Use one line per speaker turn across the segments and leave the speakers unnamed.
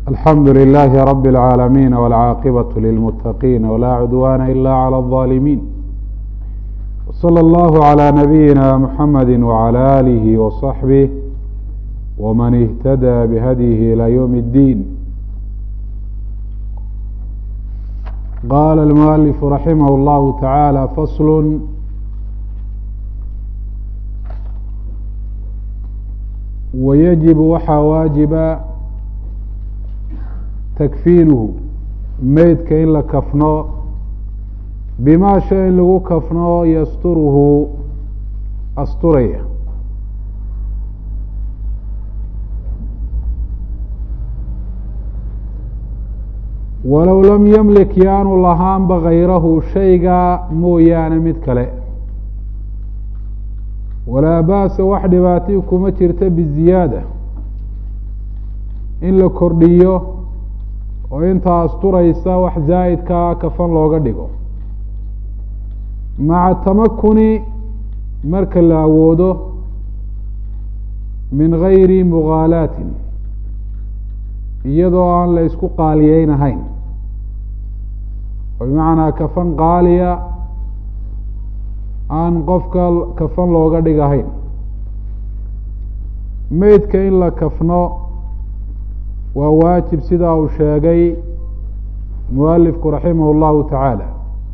alxamdu لlh rb العاalمين والcاaqبة للمتقين وlا cdوان إlا عlى الظالمين وصلى الlه عlى نبيinا mحmd وعlى آlه وصحبه وmن اهتdى بhdيه إlى yوم الdين qال المؤلف رحimه الlه taعالى فصl ويجب waxaa waajiba takfiinuhu meydka in la kafno bimaa shay in lagu kafno yasturuhu asturaya walow lam yamlik yaanu lahaanba hayrahu shayga mooyaane mid kale walaa ba'sa wax dhibaatay kuma jirta biziyaada in la kordhiyo oo intaa asturaysa wax zaa'idkaa kafan looga dhigo maca tamakuni marka la awoodo min gayri mughaalaatin iyadoo aan la isku qaaliyeynahayn oo bimacnaa kafan qaaliya aan qofka kafan looga dhigahayn meydka in la kafno waa waajib sidaa uu sheegay mualifku raximah اllahu tacaala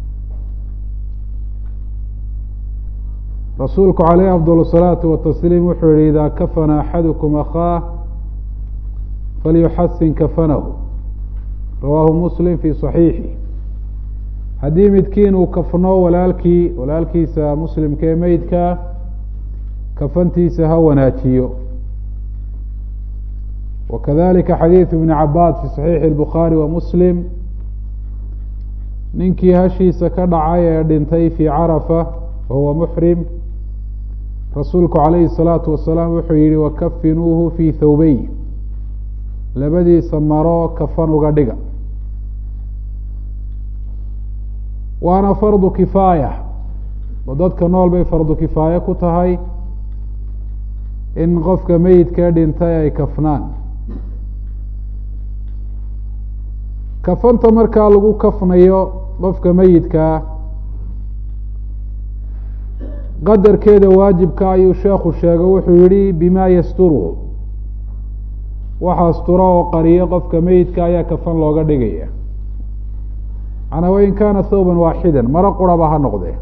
rasuulku caleyh afdal الsalaatu watasliim wuxuu yihi idaa kafana axadukum akhaah falyuxasin kafanahu rawaahu muslim fi صaxiixi haddii midkiin uu kafno walaalkii walaalkiisa muslimka ee meydka kafantiisa ha wanaajiyo wakadalika xadiidu ibni cabaas fi saxiixi اlbukhaari wa muslim ninkii hashiisa ka dhacay ee dhintay fii carafa wahuwa muxrim rasuulku calayhi الsalaatu wasalaam wuxuu yihi wakafinuuhu fii thawbey labadiisa maro kafan uga dhiga waana fardu kifaaya oo dadka nool bay fardu kifaaye ku tahay in qofka meyidkee dhintay ay kafnaan kafanta markaa lagu kafnayo qofka meyidkaa qadarkeeda waajibka ayuu sheekhu sheego wuxuu yihi bima yasturuhu waxa astura oo qariyo qofka meyidka ayaa kafan looga dhigaya manaa wain kaana thawban waaxidan maro quraba ha noqdee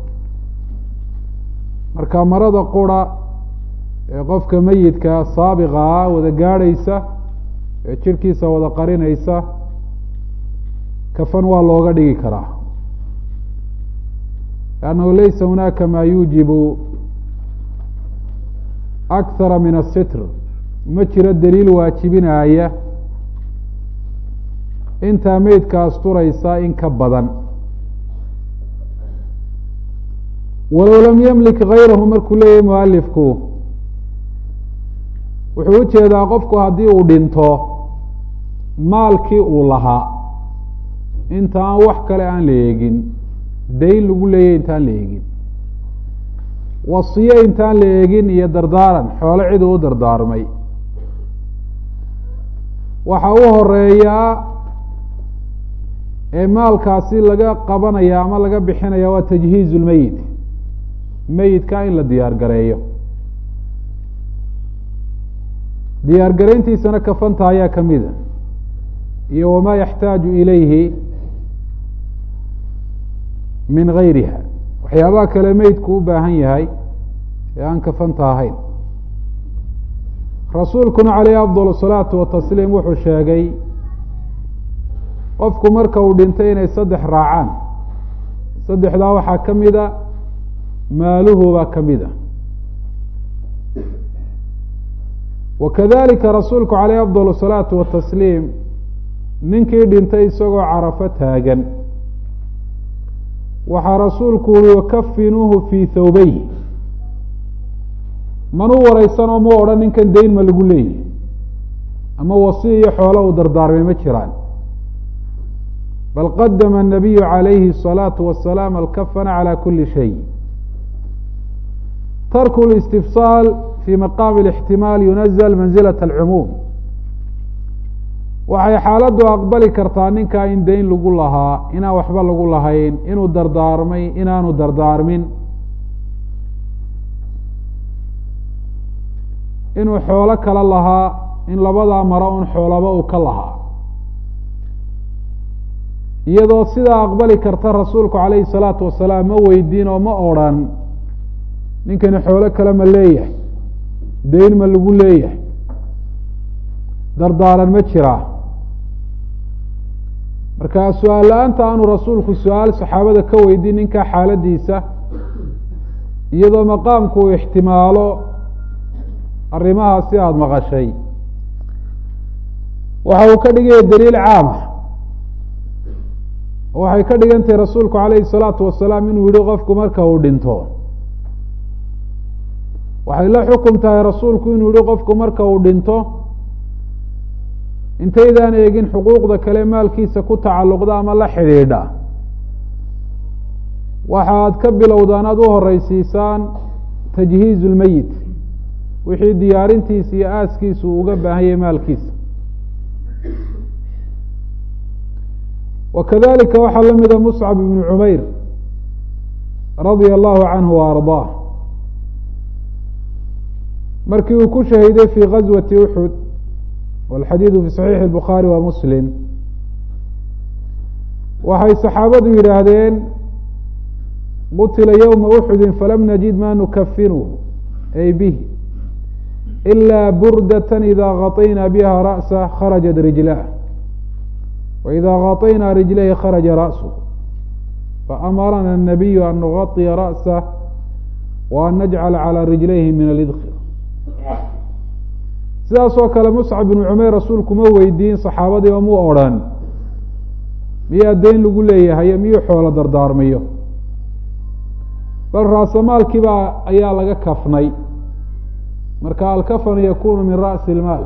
marka marada qura ee qofka meyidka saabiqa ah wada gaadhaysa ee jirhkiisa wada qarinaysa kafan waa looga dhigi karaa lannahu laysa hunaaka maa yuujibu akhara min asitr ma jiro daliil waajibinaya intaa meydka asturaysa in ka badan walow lam yamlik gayrahu markuu leeyahay mualifku wuxuu ujeedaa qofku haddii uu dhinto maalkii uu lahaa inta aan wax kale aan la eegin dayn lagu leeyahy intaan la eegin wasiye intaan la eegin iyo dardaaran xoolo cid uu u dardaarmay waxa u horeeyaa ee maalkaasi laga qabanaya ama laga bixinaya waa tajhiiz lmeyit meyidka in la diyaar gareeyo diyaar garayntiisana kafanta ayaa kamida iyo wamaa yaxtaaju ilayhi min gayriha waxyaabaha kale meydku u baahan yahay ee aan kafanta ahayn rasuulkuna caleyhi afdal الsalaatu watasliim wuxuu sheegay qofku marka uu dhintay inay saddex raacaan saddexdaa waxaa ka mida maaluhu baa ka mid a wakadalika rasuulku caleyh afdal الsalaatu watasliim ninkii dhintay isagoo carafo taagan waxaa rasuulku uri wakafinuuhu fii thawbeyh manu wareysanoo mu odhan ninkan dayn ma lagu leeyahy ama wasi iyo xoolo uu dardaarmay ma jiraan bal qadama الnabiyu calayhi الصalaaةu wasalaam alkafana calى kuli shay tarku اlistifsaal fi maqaami اlاxtimaal yunazl manzilaة اlcumuum waxay xaaladdu aqbali kartaa ninkaa in dayn lagu lahaa inaan waxba lagu lahayn inuu dardaarmay inaanu dardaarmin inuu xoolo kala lahaa in labadaa maro un xoolaba uu ka lahaa iyadoo sidaa aqbali karta rasuulku calayhi salaatu wasalaam ma weydiin oo ma odrhan ninkani xoolo kale ma leeyahay dayn ma lagu leeyahay dardaaran ma jiraa marka su-aal la-aanta aanu rasuulku su-aal saxaabada ka weydiin ninkaa xaaladiisa iyadoo maqaamku uu ixtimaalo arrimahaas si aada maqashay waxa uu ka dhigaya daliil caama waxay ka dhigan tahay rasuulku calayhi salaatu wasalaam inuu yihi qofku marka uu dhinto waxay la xukum tahay rasuulku inuu yihi qofku marka uu dhinto intaydaan eegin xuquuqda kale maalkiisa ku tacalluqda ama la xidhiidha waxaad ka bilowdaan aada u horeysiisaan tajhiizu lmeyit wixii diyaarintiisa iyo aaskiisa uu uga baahan yahay maalkiisa wa kadalika waxaa la mida muscab ibnu cumayr radia allahu canhu wa ardaah markii uu ku shahiiday fii gazwati uxud walxadiidu fi saxiixi bukhaari wa muslim waxay saxaabadu yidhaahdeen qutila yowma uxudin falam najid ma nukafinuhu ay bih ilaa burdatan ida gaطayna biha ra'sa kharajat rijlah waida gaطayna rijlayhi kharaja ra'suh faamarana الnabiyu an nugaطiya ra'sah wa an najcala calى rijlayhi min alidkir sidaas oo kale muscab binu cumayr rasuulku ma weydiin saxaabadii oo mu odrhan miyaa dayn lagu leeyahay miyuu xoolo dardaarmiyo bal raasamaalkiibaa ayaa laga kafnay marka alkafanu yakunu min ra'si ilmaal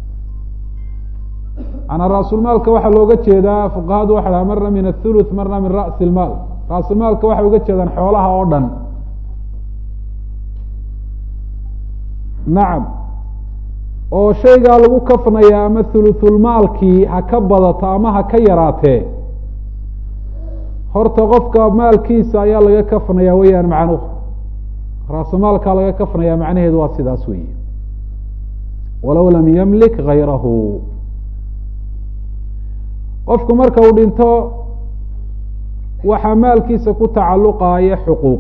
manaa raasulmaalka waxaa looga jeedaa fuqahadu waxa dhaha marna min athuluth marna min ra'si ilmaal raasulmaalka waxay uga jeedaan xoolaha oo dhan nacam oo shaygaa lagu kafnaya ama thuluthulmaalkii ha ka badato ama ha ka yaraatee horta qofka maalkiisa ayaa laga kafnaya weyaan macnuhu raasamaalkaa laga kafnaya macnaheedu waa sidaas weeye walow lam yamlik gayrahu qofku marka uu dhinto waxaa maalkiisa ku tacalluqaya xuquuq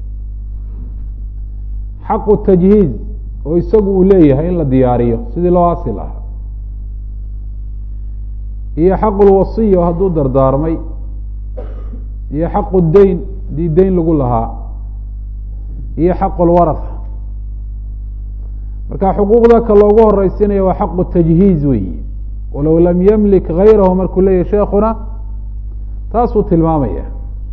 xaqu tajhiiz oo isagu uu leeyahay in la diyaariyo sidii loo asil ah iyo xaqu lwasiya oo hadduu dardaarmay iyo xaqu dayn haddii dayn lagu lahaa iyo xaqu lwaratha marka xuquuqda ka loogu horeysinaya waa xaqu tajhiiz weyi walow lam yamlik gayrahu markuu leeyahy sheekuna taasuu tilmaamaya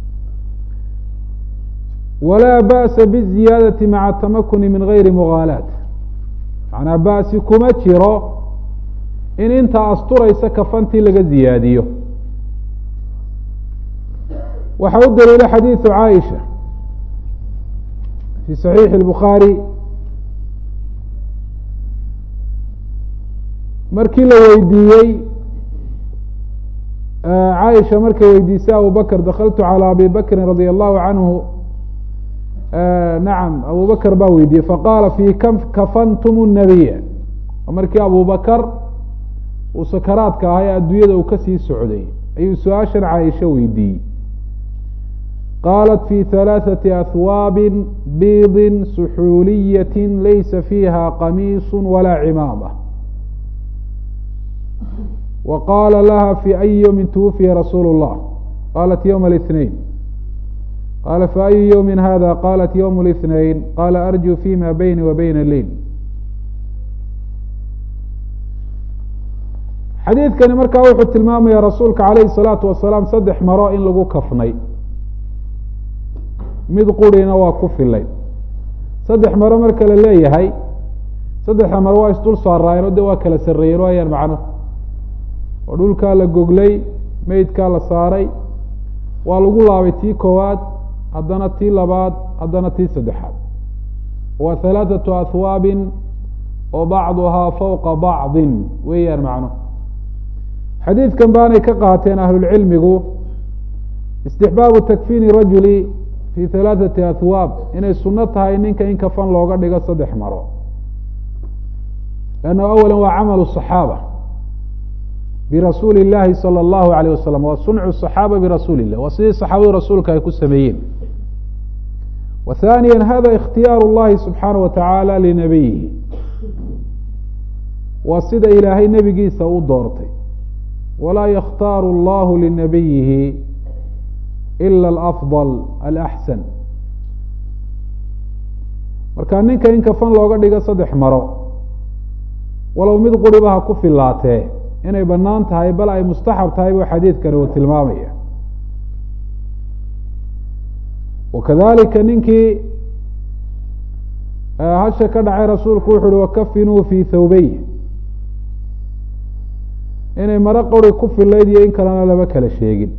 walaa ba'sa biziyaadati maca tamakuni min gayri mugaalaat macnaa ba'si kuma jiro in intaa asturaysa kafantii laga ziyaadiyo waxaa u daliila xadiidu caaisha fi saxiixi اlbukhaari markii la weydiiyey caaisha markay weydiisay abu bakr dakaltu calى abi bakrin radi allahu canhu nacam abu bakr baa weydiiyey faqaala fi kam kafantum الnabiya markii abu bakr uu sakaraadka ahaa ee adduunyada uu kasii socday ayuu su-aashan caaisha weydiiyey qaalat fi halaaثati ahwaabi biidi suxuuliyati laysa fiiha qamiis walaa cimaama wa qaala laha fi ayi ywmi twufiya rasuulu الlah qalat ywma الاثnain qala faأyu ywmi hada qalat ywm الاثnain qala arju fima bayni wa bayna leil xadiidkani markaa wuxuu tilmaamaya rasuulka calayhi الsalaatu wasalaam saddex maro in lagu kafnay mid qurina waa ku filay saddex maro marka la leeyahay saddexda maro waa isdul saaraayeen o de waa kala sarreeyeen waayaan macnuhu oo dhulkaa la goglay meydkaa la saaray waa lagu laabay tii koowaad haddana tii labaad haddana tii saddexaad waa halaathatu ahwaabin oo bacduhaa fawqa bacdin weeyaan macnuhu xadiidkan baanay ka qaateen ahlulcilmigu istixbaabu takfiini rajuli fi halaathati ahwaab inay sunno tahay ninka in kafan looga dhigo saddex maro lanna awala waa camalu صaxaaba birasuuli اllahi salى اllahu alayh wasalam waa suncu صaxaaba birasuuli illah waa sidii saxaabadu rasuulka ay ku sameeyeen wa thaniya hada ikhtiyaaru اllahi subxaanaه wa tacaala linabiyihi waa sida ilaahay nebigiisa u doortay walaa yakhtaaru allahu linabiyihi ila alafضal alaxsan marka ninka in kafan looga dhigo saddex maro walow mid quriba ha ku filaatee inay bannaan tahay bal ay mustaxab tahay buu xadiidkani uu tilmaamaya wakadalika ninkii hasha ka dhacay rasuulku wuxu uhi wakafinuu fi thawbey inay maro qori ku filayd iyo in kalena lama kala sheegin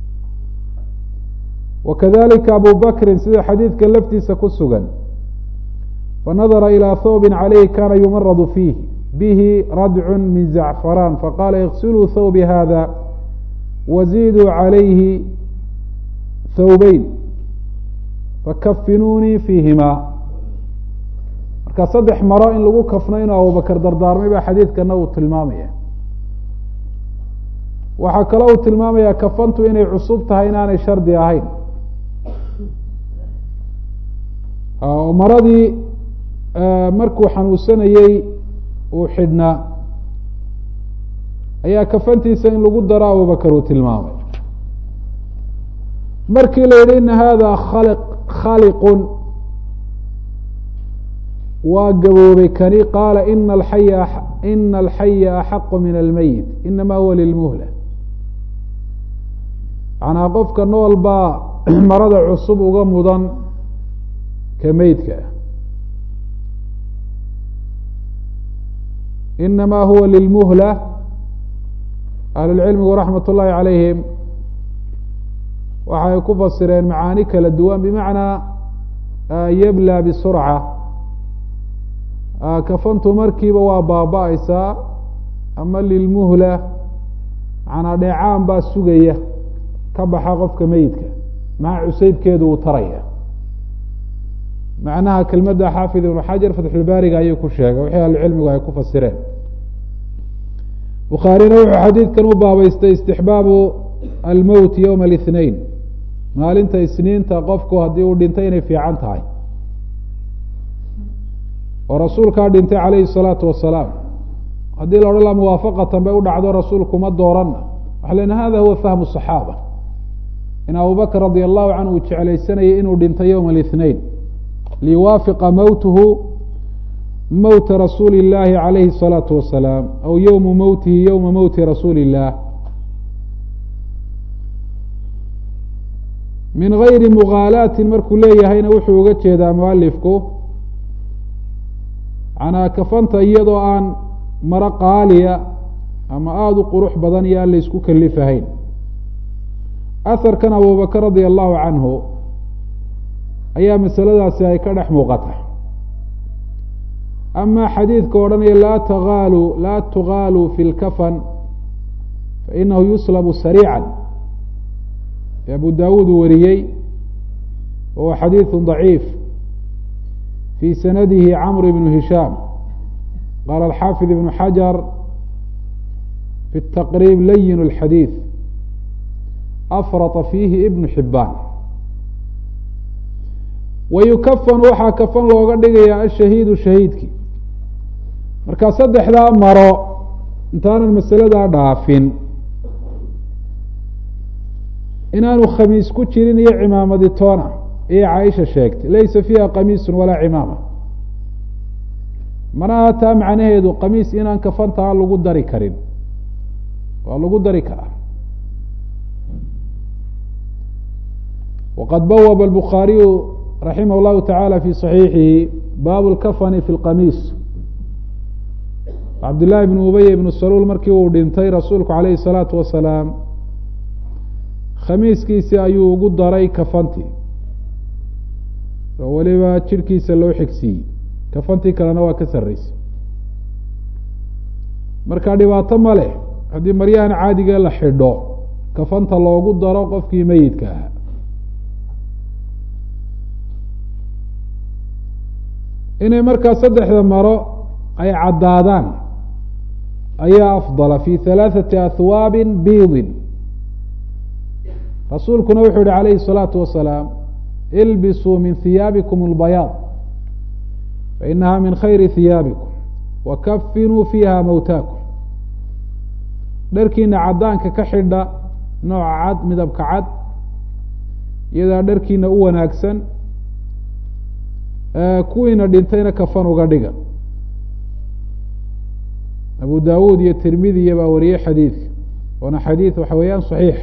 wakadalika abu bakrin sida xadiidka laftiisa ku sugan fanadara ilى thawbi calayhi kana yumaradu fiih bihi radcu min zacfaraan faqala iksiluu thawbi hada waziduu calayhi thawbeyn fakafinuunii fiihima marka saddex maro in lagu kafno inuu abubakar dardaarmay baa xadiidkana uu tilmaamaya waxaa kaloo uu tilmaamayaa kafantu inay cusub tahay inaanay shardi ahayn oo maradii markuu xanuunsanayey uu xidhnaa ayaa kafantiisa in lagu daro abubakar uu tilmaamay markii la yidhi ina hada khali khaliqun waa gaboobay kani qaala ina alxaya ina alxaya axaqu min almeyit inama huwa lilmuhla macnaa qofka nool baa marada cusub uga mudan ka meydka inama huwa lilmuhla ahlulcilmigu raxmat ullahi calayhim waxay ku fasireen macaani kala duwan bimacnaa yabla bisurca kafantu markiiba waa baaba-aysaa ama lilmuhla macnaa dheecaan baa sugaya ka baxa qofka meyidka maca cuseybkeedu uu taraya macnaha kelmadda xaafid ibnu xajar fatxulbaariga ayuu ku sheegay wixii ahlucilmigu ay ku fasireen bukhaarina wuxuu xadiidkan u baabeystay istixbaabu almowt yowma alithnain maalinta isniinta qofku haddii uu dhintay inay fiican tahay oo rasuulkaa dhintay calayhi salaatu wasalaam haddii la odhan la muwaafaqatan bay u dhacdo rasuulkuma dooranna waxa len hada huwa fahmu صaxaaba in abubakr radi allahu canhu uu jeclaysanayay inuu dhintay yowma alithnain liwaafiqa mowtuhu mowta rasuuli اllahi calayhi الsalaatu wasalaam aw yowmu mowtihi yowma mowti rasuuli illah min gayri mughaalaatin markuu leeyahayna wuxuu uga jeedaa mualifku manaa kafanta iyadoo aan maro qaaliya ama aada u qurux badan iyo aan la isku kalifahayn aharkan abubakr radia allahu canhu ayaa masaladaasi ay ka dhex muuqata ama xadiidka odhanaya laa tagaalu laa tugaaluu fi lkafan fainahu yuslabu sariica ee abu dawuud uu wariyey wahuwa xadiidu ضaciif fi sanadihi camr ibnu hishaam qaala alxaafid ibnu xajar fi taqriib layin اlxadiid afrata fiihi ibnu xibaan wayukafan waxaa kafan looga dhigayaa ashahiidu shahiidkii marka saddexdaa maro intaanan masaladaa dhaafin inaanu khamiis ku jirin iyo cimaamadi toona iyo caaisha sheegtay laysa fiiha qamiisun walaa cimaama mana aha taa macnaheedu qamiis inaan kafantaa lagu dari karin waa lagu dari karaa waqad bawaba albukhaariyu raximah llahu tacaala fi صaxiixihi baabu lkafani fi lqamiis cabdillahi bnu ubey ibnu saluul markii uu dhintay rasuulku calayhi الsalaatu wasalaam khamiiskiisi ayuu ugu daray kafantii oo weliba jirhkiisa loo xigsiiyey kafantii kalena waa ka sarreysay marka dhibaato ma leh haddii maryahan caadiga la xidho kafanta loogu daro qofkii meyidka ahaa inay markaa saddexda maro ay caddaadaan ayaa afdala fi halaathati ahwaabi biidin rasuulkuna wuxuu yihi calayhi الsalaatu wasalaam ilbisuu min hiyaabikum اlbayaad fainaha min khayri hiyaabikum wakafinuu fiiha mowtaakum dharkiina caddaanka ka xidha nooca cad midabka cad iyadaa dharkiina u wanaagsan kuwiina dhintayna kafan uga dhiga abu dawuud iyo tirmidiya baa wariyey xadiidka waana xadiid waxa weeyaan saxiix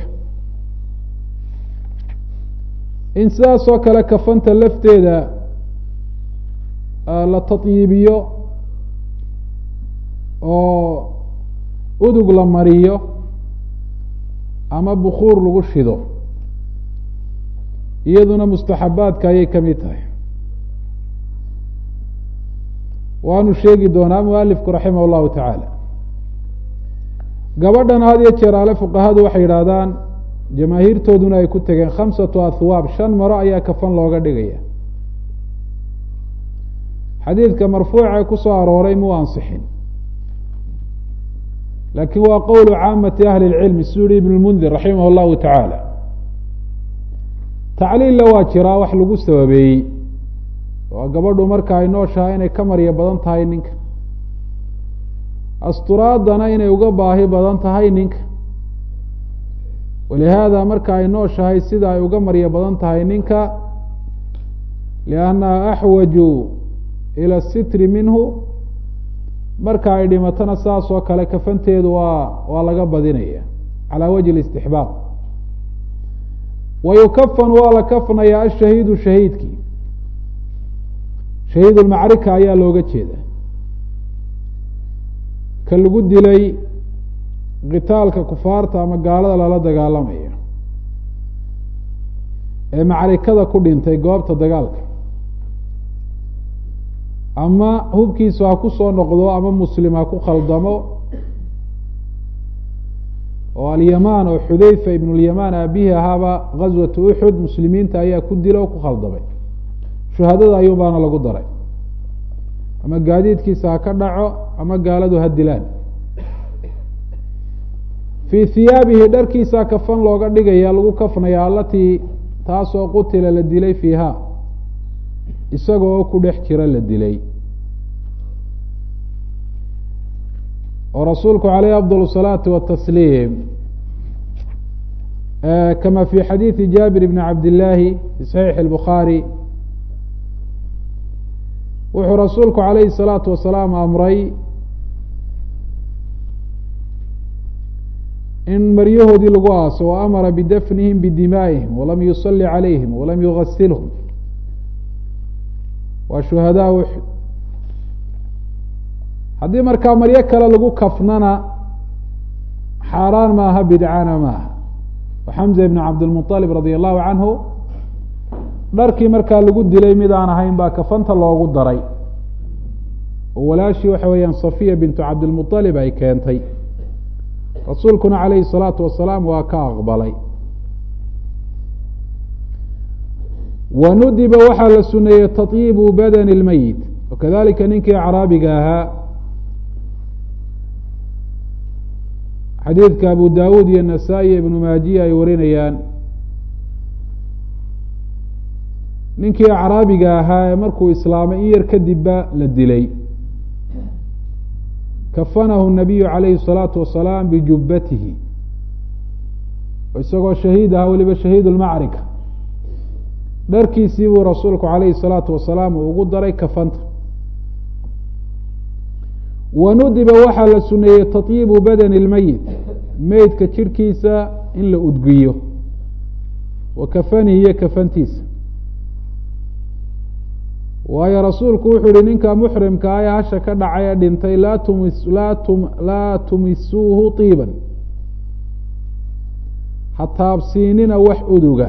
in sidaas oo kale kafanta lafteeda la tatyiibiyo oo udug la mariyo ama bukuur lagu shido iyaduna mustaxabaadka ayay ka mid tahay waanu sheegi doonaa mualifku raximah llahu tacaala gabadhan had iyo jeer ale fuqahadu waxay yidhaahdaan jamaahiirtooduna ay ku tegeen khamsatu ahwaab shan maro ayaa kafan looga dhigaya xadiidka marfuuca ku soo arooray muu ansixin laakiin waa qowlu caamati ahli اlcilmi siduu yihi ibn lmundir raximah llahu tacaala tacliilla waa jiraa wax lagu sababeeyey waa gabadhu marka ay nooshahay inay ka marya badan tahay ninka asturaadana inay uga baahi badan tahay ninka walihaada marka ay nooshahay sida ay uga marya badan tahay ninka liannaha axwaju ila sitri minhu marka ay dhimatona saas oo kale kafanteedu waa waa laga badinaya calaa wajhi اlistixbaab wa yukafan waa la kafnayaa ashahiidu shahiidkii shahiid ulmacrika ayaa looga jeeda ka lagu dilay qitaalka kufaarta ama gaalada lala dagaalamayo ee macrikada ku dhintay goobta dagaalka ama hubkiisu ha ku soo noqdo ama muslim ha ku khaldamo oo alyamaan oo xudeyfa ibn lyamaan aabihi ahaaba gaswatu uxud muslimiinta ayaa ku dila oo ku khaldamay shuhadada ayuun baana lagu daray ama gaadiidkiisa ha ka dhaco ama gaaladu ha dilaan fii hiyaabihi dharkiisa kafan looga dhigaya lagu kafnaya alatii taasoo qutila la dilay fiiha isaga oo ku dhex jira la dilay oo rasuulku caleyh afdal الsalaati watasliim kama fi xadiidi jaabir bni cabd illaahi fi saxiixi اlbukhaari wuxuu rasuulku calayhi الsalaatu wasalaam amray in maryahoodii lagu aaso wa amara bidafnihim bidimaa'ihim walam yusali calayhim walam yugasilhum waa shuhadaa uxud haddii markaa maryo kale lagu kafnana xaaraan maaha bidcana maaha xamza ibn cabdilmuطalib radia allahu canhu dharkii markaa lagu dilay mid aan ahayn baa kafanta loogu daray oo walaashii waxa weeyaan safiya bintu cabdilmuطalib ay keentay rasuulkuna calayhi الsalaatu wasalaam waa ka aqbalay wanudiba waxaa la suneeyey taطyibu badani اlmeyit wakadalika ninkii acraabiga ahaa xadiidka abu dawuud iyo nasaa-i ibnu maajiya ay warinayaan ninkii acraabiga ahaa ee markuu islaamay in yar kadibba la dilay kafanahu nabiyu calayhi الsalaatu wasalaam bijubbatihi isagoo shahiid aha weliba shahiid lmacrika dharkiisii buu rasuulku calayhi الsalaatu wasalaam uu ugu daray kafanta wanudiba waxaa la suneeyey taطyibu badani اlmeyit meydka jirhkiisa in la udgiyo wa kafanihi iyo kafantiisa waayo rasuulku wuxuu yihi ninka muxrimka ah ee hasha ka dhacay ee dhintay laa tumis laa tum laa tumisuuhu طiiban ha taabsiinina wax uduga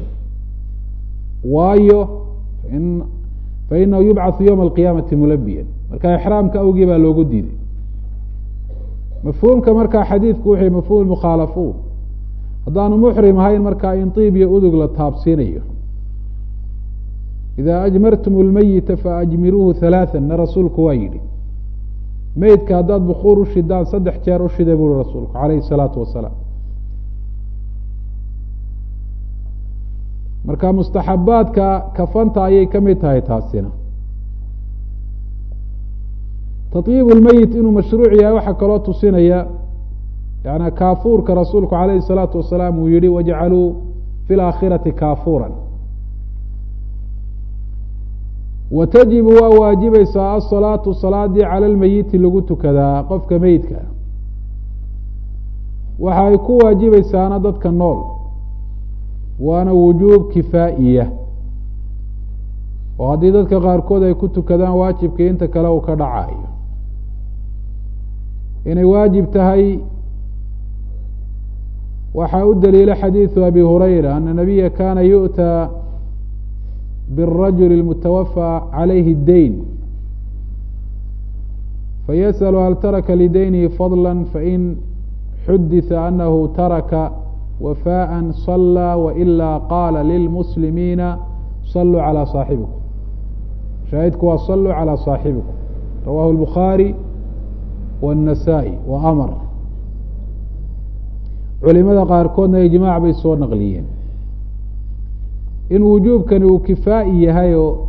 waayo in fainahu yubcathu ywma alqiyaamati mulabiyan marka ixraamka awgii baa loogu diiday mafhuumka markaa xadiidku wuxuu mafhum mukhaalafuun haddaanu muxrim ahayn markaa in tiib iyo udug la taabsiinayo idaa ajmartum lmeyita faajmiruuhu halaathan na rasuulku waa yidhi meydka haddaad bukuur u shidaan saddex jeer u shida buuri rasuulku calayhi salaatu wasalaam marka mustaxabaadka kafanta ayay ka mid tahay taasina tayiib lmeyit inuu mashruuc yahay waxaa kaloo tusinaya yani kaafuurka rasuulku calayhi salaatu wasalaam uu yihi wajcaluu fi laakhirati kaafuuran wa tajibu waa waajibaysaa asalaatu salaadii cala lmeyiti lagu tukadaa qofka meydka waxa ay ku waajibaysaana dadka nool waana wujuub kifaa'iya oo haddii dadka qaarkood ay ku tukadaan waajibkii inta kale uu ka dhacayo inay waajib tahay waxaa u daliila xadiiثu abi hurayra ana nabiya kana yu'tى bالrajul الmutawafى عalayhi الdeyn fayasأl hal taraka lideynihi fadlا fain xudiثa anahu taraka wafاءa صlى waإla qala lilmuslimiina صluu عalى صaaxibikum shaahidku waa صluu عalى صaaxibikum rawahu الbukhaarي والنasaaئي wa amr culimada qaarkoodna ijmaac bay soo naqliyeen in wujuubkani uu kifaa'i yahay oo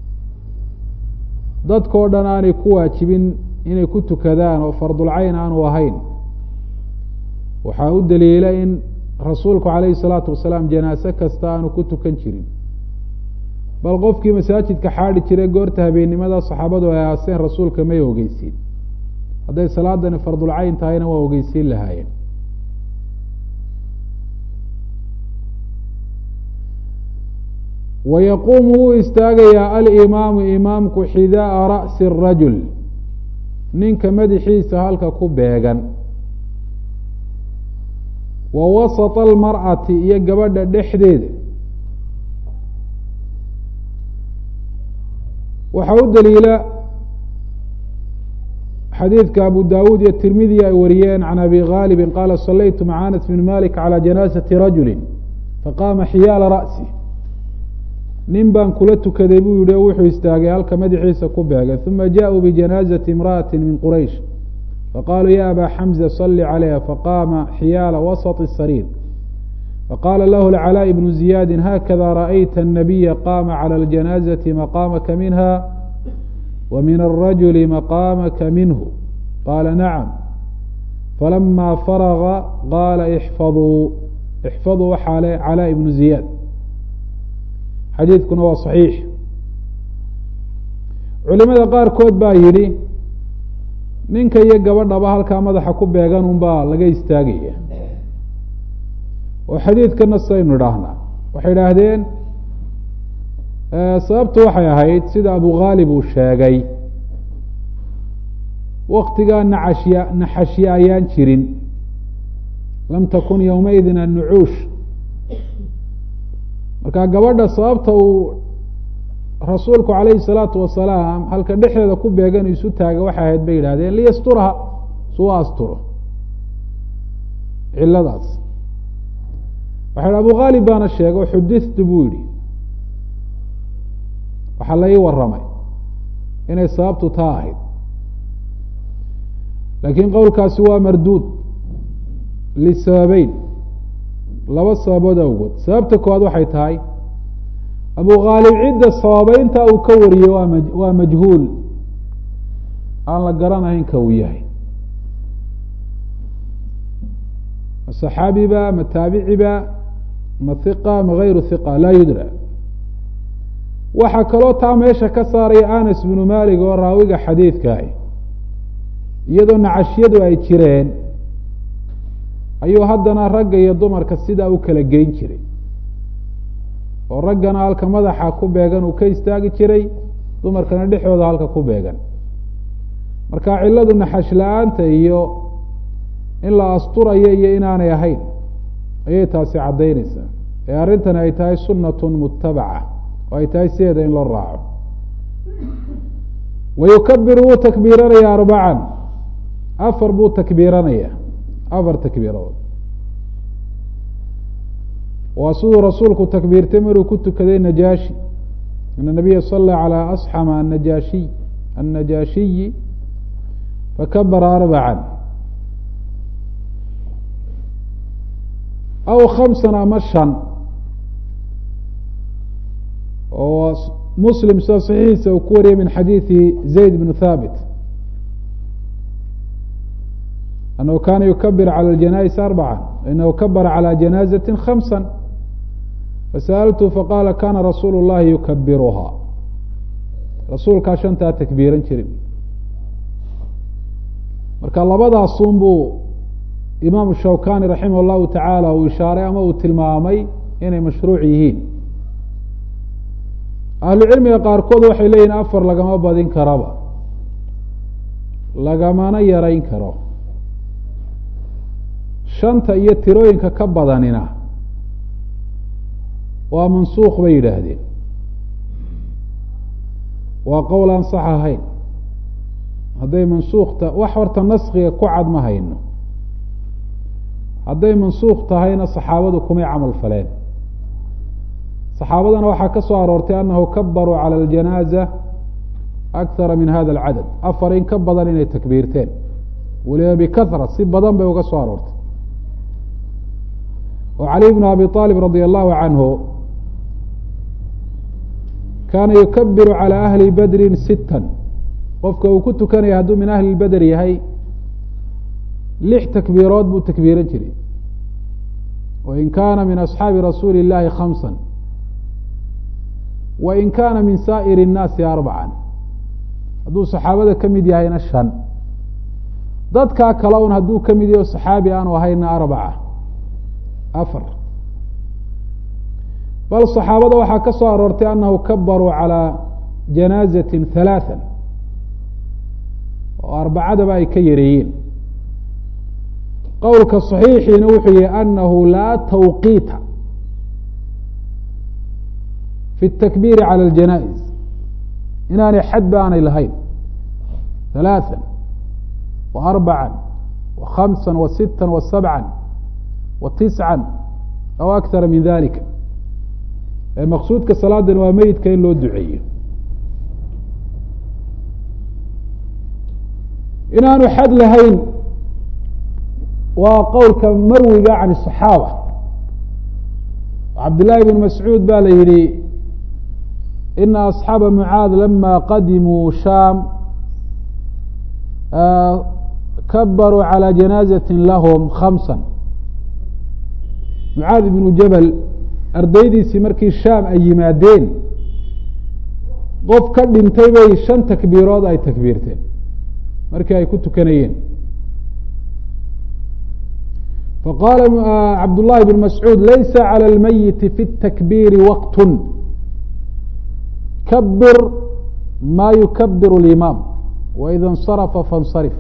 dadkao dhan aanay ku waajibin inay ku tukadaan oo fardulcayn aanu ahayn waxaa u daliila in rasuulku calayhi salaatu wasalaam janaase kasta aanu ku tukan jirin bal qofkii masaajidka xaadhi jiray goorta habeennimada saxaabadu ay aaseen rasuulka may ogeysiin hadday salaadani fardulcayn tahayna waa ogeysiin lahaayeen wayaquumu wuu istaagayaa alimaamu imaamku xidaaa ra'si الrajul ninka madaxiisa halka ku beegan wa wasata almar'ati iyo gabadha dhexdeeda waxaa u daliila xadiidka abu dawuud iyo tirmidi ay wariyeen can abi ghaalibi qaala salaytu maca anas bn malik calى janaasati rajuli faqaama xiyaala ra'si nin baan kula tukaday buu yihi o wuxuu istaagay halka madaxiisa ku beegay uma jaءuu bijanaazati imra'ati min quraysh faqaaluu ya aba xamza sali calayha faqaama xiyaala wasط الsariir faqaala lahu lcalaa ibnu ziyaadi hakada ra'ayta الnabiya qaama calى اljanaazati maqaamaka minha wa min الrajuli maqaamaka minhu qaala nacam falama faraga qaala ixfaduu ixfaduu waxaa le calaa ibnu ziyaad xadiidkuna waa صaxiix culimada qaarkood baa yidhi ninka iyo gabadhaba halkaa madaxa ku beegan un baa laga istaagaya oo xadiidkana saynu idhaahnaa waxay idhaahdeen sababtu waxay ahayd sida abu khaalib uu sheegay waktigaa naxashya naxashye ayaan jirin lam takun yowmaidin annucuush marka gabadha sababta uu rasuulku calayhi salaatu wasalaam halka dhexdeeda ku beegan isu taaga waxay ahayd bay yidhahdeen liyasturaha suu asturo ciladaas waxa abu khaalib baana sheegay xudithtu buu yihi waxaa la ii waramay inay sababtu taa ahayd laakiin qowlkaasi waa marduud lisababeyn laba sababood awgood sababta koowaad waxay tahay abu khaalib cidda sababeynta uu ka wariyey waa ma waa majhuul aan la garanahayn ka uu yahay ma saxaabiba ma taabiciba ma hiqa ma gayru hiqa laa yudra waxaa kaloo taa meesha ka saaraya anas bnu malik oo raawiga xadiidkaah iyadoo nacashyadu ay jireen ayuu haddana ragga iyo dumarka sidaa u kala geyn jiray oo raggana halka madaxa ku beegan uu ka istaagi jiray dumarkana dhexdooda halka ku beegan marka cilladu naxash la-aanta iyo in la asturayo iyo inaanay ahayn ayay taasi caddaynaysaa ee arrintani ay tahay sunnatun mutabaca oo ay tahay sideeda in loo raaco wa yukabiru wuu takbiiranaya arbacan afar buu takbiiranaya afar takbiiradood waa siduu rasuulku takbiirtay maruu ku tukaday najaashi ina nabiya sala calى asxama anajaashiy annajaashiyi fakabara arbacan aw khamsan ama shan oo muslim sida saxiixiisa uu ku wariyay min xadiidi zayd bn thaabit anahu kana yukabir calى اjanais arbaca inahu kabara calى janaazati khamsa fasa'altu faqala kana rasuulu اllahi yukabiruhaa rasuulkaa shantaa takbiiran jirin marka labadaasun buu imaamu shawkani raximah llahu tacaala uu ishaaray ama uu tilmaamay inay mashruuc yihiin ahlu cilmiga qaarkood waxay leeyihin afar lagama badin karaba lagamana yarayn karo shanta iyo tirooyinka ka badanina waa mansuuq bay yidhaahdeen waa qowl aan sax ahayn hadday mansuukhta wax horta naskiga ku cad ma hayno hadday mansuukh tahayna saxaabadu kumay camal faleen saxaabadana waxaa ka soo aroortay anahu kabaruu cala aljanaaza akthara min hada alcadad afar in ka badan inay takbiirteen waliba bikahra si badan bay uga soo aroortay oo cali bnu abi aalib radia allahu canhu kaana yukabiru calى ahli badrin sittan qofka uu ku tukanaya hadduu min ahli beder yahay lix takbiirood buu takbiiran jiray wain kaana min asxaabi rasuuli اllahi khamsa wain kaana min saa'ir الnaasi arbacan hadduu saxaabada ka mid yahayna shan dadkaa kale un hadduu ka mid yaho saxaabi aanu ahayna arbaca afar bal صaxaabada waxaa ka soo aroortay anahu kabaruu calى janaazati halaatha oo arbacadaba ay ka yareeyeen qowlka صaxiixiina wuxuu yihi anahu laa tawqiita fi الtakbiiri calى اljanaaئis inaanay xadba aanay lahayn halaatha wa arbaca wa khamsa wa sita wa sabca wa tisca aw akara min dalika maqsuudka salaadan waa meyidka in loo duceeyo inaanu xad lahayn waa qowlka marwiga can الصaxaaba cabdالlahi bn mascuud ba la yihi ina asxaaba mucaad lama qadimuu shaam kabaruu calى janaazaة lahm khamsa mucaad ibnu jabal ardaydiisii markii shaam ay yimaadeen qof ka dhintay bay shan takbiirood ay takbiirteen markii ay ku tukanayeen faqaala cabdullahi bn mascuud laysa calى اlmayiti fi الtakbiiri waqt kabir ma yukabir اlimaam waida اnsarafa faاnsarif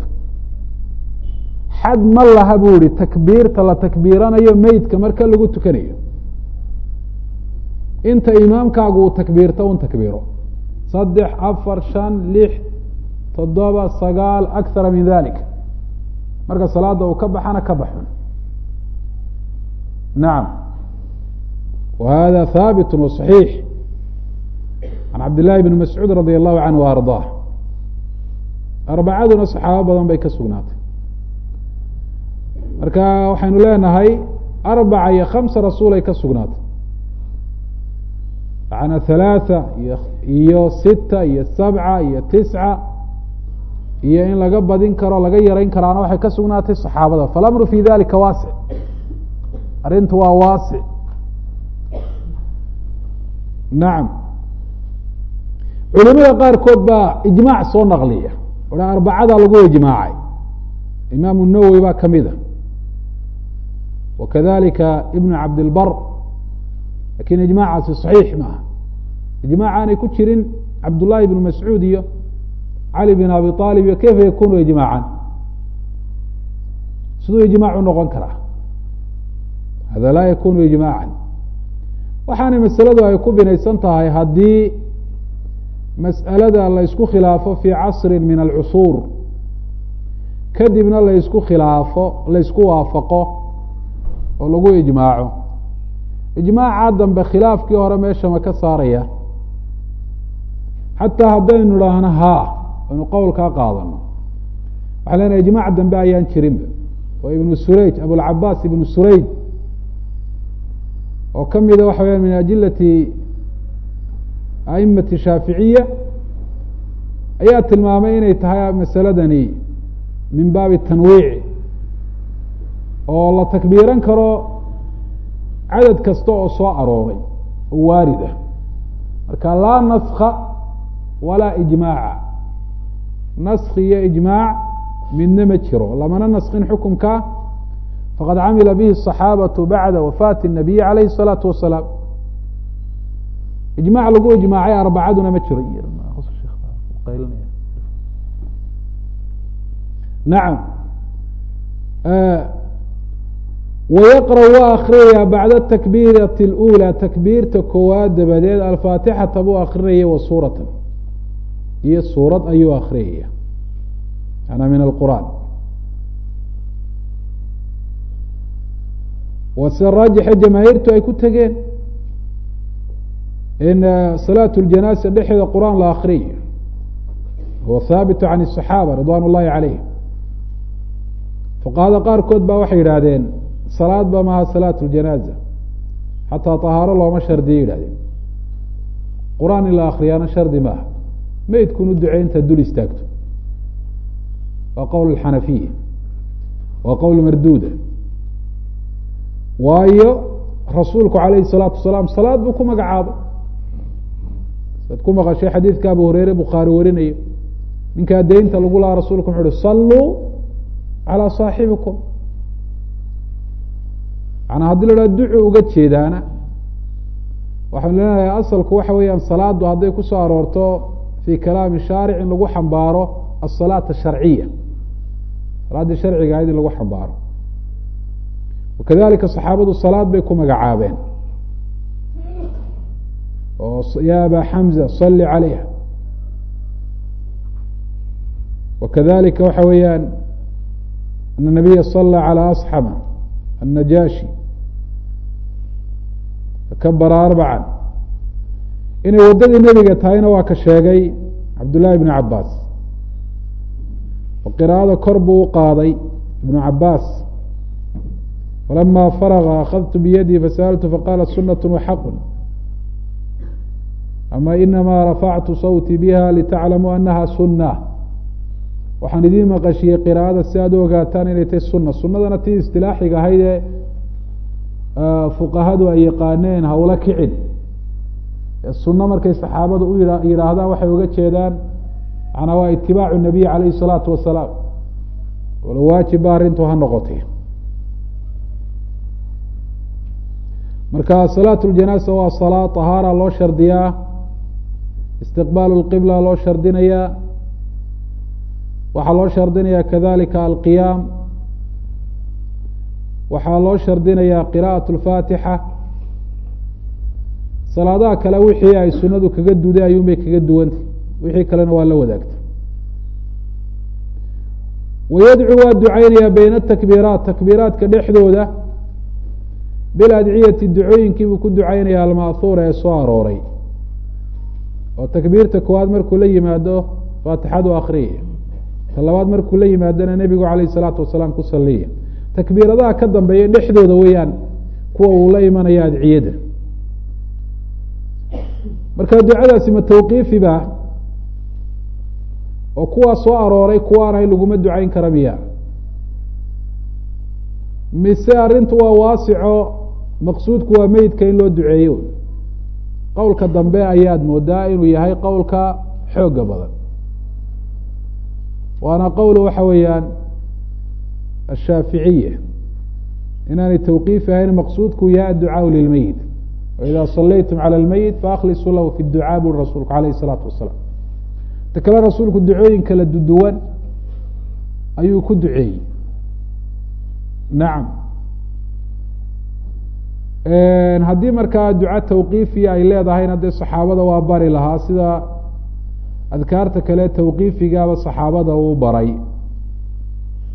xad ma laha buu yihi takbiirta la takbiiranayo meydka marka lagu tukanayo inta imaamkaagu uu takbiirto un takbiiro saddex afar shan lix toddoba sagaal akara min dalik marka salaada uu ka baxana ka baxun nacam wa hada haabit wa صaxiix can cabd llahi bn mascuud radi allahu canhu wa ardaah arbacaduna saxaabo badan bay ka sugnaatay marka waxaynu leenahay arbaca iyo khamsa rasuulay ka sugnaatay macnaa halaatha iyo iyo sita iyo sabca iyo tisca iyo in laga badin karo laga yarayn karaana waxay ka sugnaatay saxaabada falamru fi dalika waasic arrintu waa waasic nacam culimada qaarkood baa ijmaac soo naqliya oha arbacada lagu ijmaacay imaamu nawowi baa kamid a wakadalika ibnu cabdilbar lakin ijmaacaasi صaxiix ma aha ijmac aanay ku jirin cabdullahi bn mascuud iyo cali bin abi aalib iyo kayfa yakunu ijmaacan siduu ijmaacu noqon karaa hada laa yakunu ijmaacan waxaanay masaladu ay ku binaysan tahay haddii mas'alada la ysku khilaafo fii casri min alcusuur kadibna laysku khilaafo laysku waafaqo oo lagu ijmaaco ijmaaca dambe khilaafkii hore meesha ma ka saaraya xataa haddaynu idhaahno haa aynu qowlkaa qaadano waxaa leenahay ijmaac dambe ayaan jirinba oo ibnu surayj abulcabaas ibnu surayj oo ka mida waxa weyaan min ajilati aimati shaaficiya ayaa tilmaamay inay tahay masaladani min baabi tanwiici oo la takbiiran karo cadad kasta oo soo arooray oo waarid ah marka laa naska walaa ijmaaca naski iyo ijmaac midna ma jiro lamana naskin xukumka faqad camila bihi الصaxaabatu bacda wafaati الnabiyi alayhi الsalaatu wasalaam ijmac lagu ijmaacay arbacaduna ma jiro nacam wayaqra waa akrinayaa bacda takbiirati اlأulى takbiirta koowaad dabadeed alfaatixata buu akrinaya wa suuratan iyo suurad ayuu akrinaya manaa min alqur'an wase raajixa jamaahiirtu ay ku tegeen in salaat اljanaasa dhexeeda qur'aan la akriyo huwa haabitu can الصaxaaba ridwan اllahi calayhim fuqahada qaarkood baa waxay yidhaahdeen salaad ba maha salaat اljanaaza xataa طahaaro looma shardiyo yidhahdeen qur'aan in la akriyaana shardi maaha meydkunu ducey intaad dul istaagto waa qowl xanafiya waa qowl marduuda waayo rasuulku alayhi الsalaatu wasalaam salaad buu ku magacaabay saad ku maqashay xadiidka abu hureyre bukhaari warinayo ninkaa deynta lagu lahaa rasulku wuxu uhi saluu calىa saaxibikum manaa haddii la haha ducu uga jeedaana waxaanu leenahay asalku waxa weeyaan salaadu hadday kusoo aroorto fi kalaami shaaric in lagu xambaaro asalaat asharciya salaaddii sharciga ahayd in lagu xambaaro wakadalika saxaabadu salaad bay ku magacaabeen oo ya aba xamza sali calayha wakadalika waxa weeyaan ana nabiya sala calى asxama النajaashi fakabara arbaca inay waddadii nebiga tahayna waa ka sheegay cabdullahi ibnu cabaas oo qiraa'ada kor buu u qaaday ibnu cabaas falama faraga akadtu biyadii fasaأltu faqala sunaة waxaqu ama inama rafactu sawtii biha litaclamuu anaha sunة waxaan idiin maqashiyey qiraa'ada si aad u ogaataan inay tahay suna sunadana tii istilaaxiga ahayd ee fuqahadu ay yaqaaneen hawla kicin sunno markay saxaabadu u yidhaahdaan waxay uga jeedaan manaa waa itibaacu nabiy calayhi الsalaatu wasalaam walo waajibba arrintu ha noqotay marka salaat اljanaasa waa salaa طahaara loo shardiyaa istiqbaalu اlqibla loo shardinayaa waxaa loo shardinayaa kadalika alqiyaam waxaa loo shardinayaa qira'aة اlfaatixa salaadaha kale wixii ay sunadu kaga duday ayuun bay kaga duwantay wixii kalena waa la wadaagtay wayadcu waa ducaynayaa bayna atakbiiraat takbiiraadka dhexdooda biladciyati ducooyinkii buu ku ducaynaya alma'huura ee soo arooray oo takbiirta koowaad markuu la yimaado faatixadu akriya ta labaad markuu la yimaadona nebigu calayh isalaatu wasalaam ku saliya takbiiradaha ka dambeeya dhexdooda weeyaan kuwa uu la imanaya adciyada marka ducadaasi ma tawqiifi ba oo kuwaa soo arooray kuwaanay laguma ducayn kara miya mise arrintu waa waasico maqsuudku waa meydka in loo duceeyo qowlka dambe ayaad moodaa inuu yahay qowlka xooga badan waana qowl waxa weeyaan ashaaficiya inaanay tawqiif ahayn maqsuudku yahay adducaaءu lilmeyit waida salaytum calى اlmeyit faaklisuu lahu fi ducaa buri rasuulku alayh الsalaatu wasalaam ta kale rasuulku ducooyin kala duduwan ayuu ku duceeyey nacam haddii markaa duca tawqiifiya ay leedahayna dee saxaabada waa bari lahaa sida adkaarta kale tawqiifigaaba saxaabada uu baray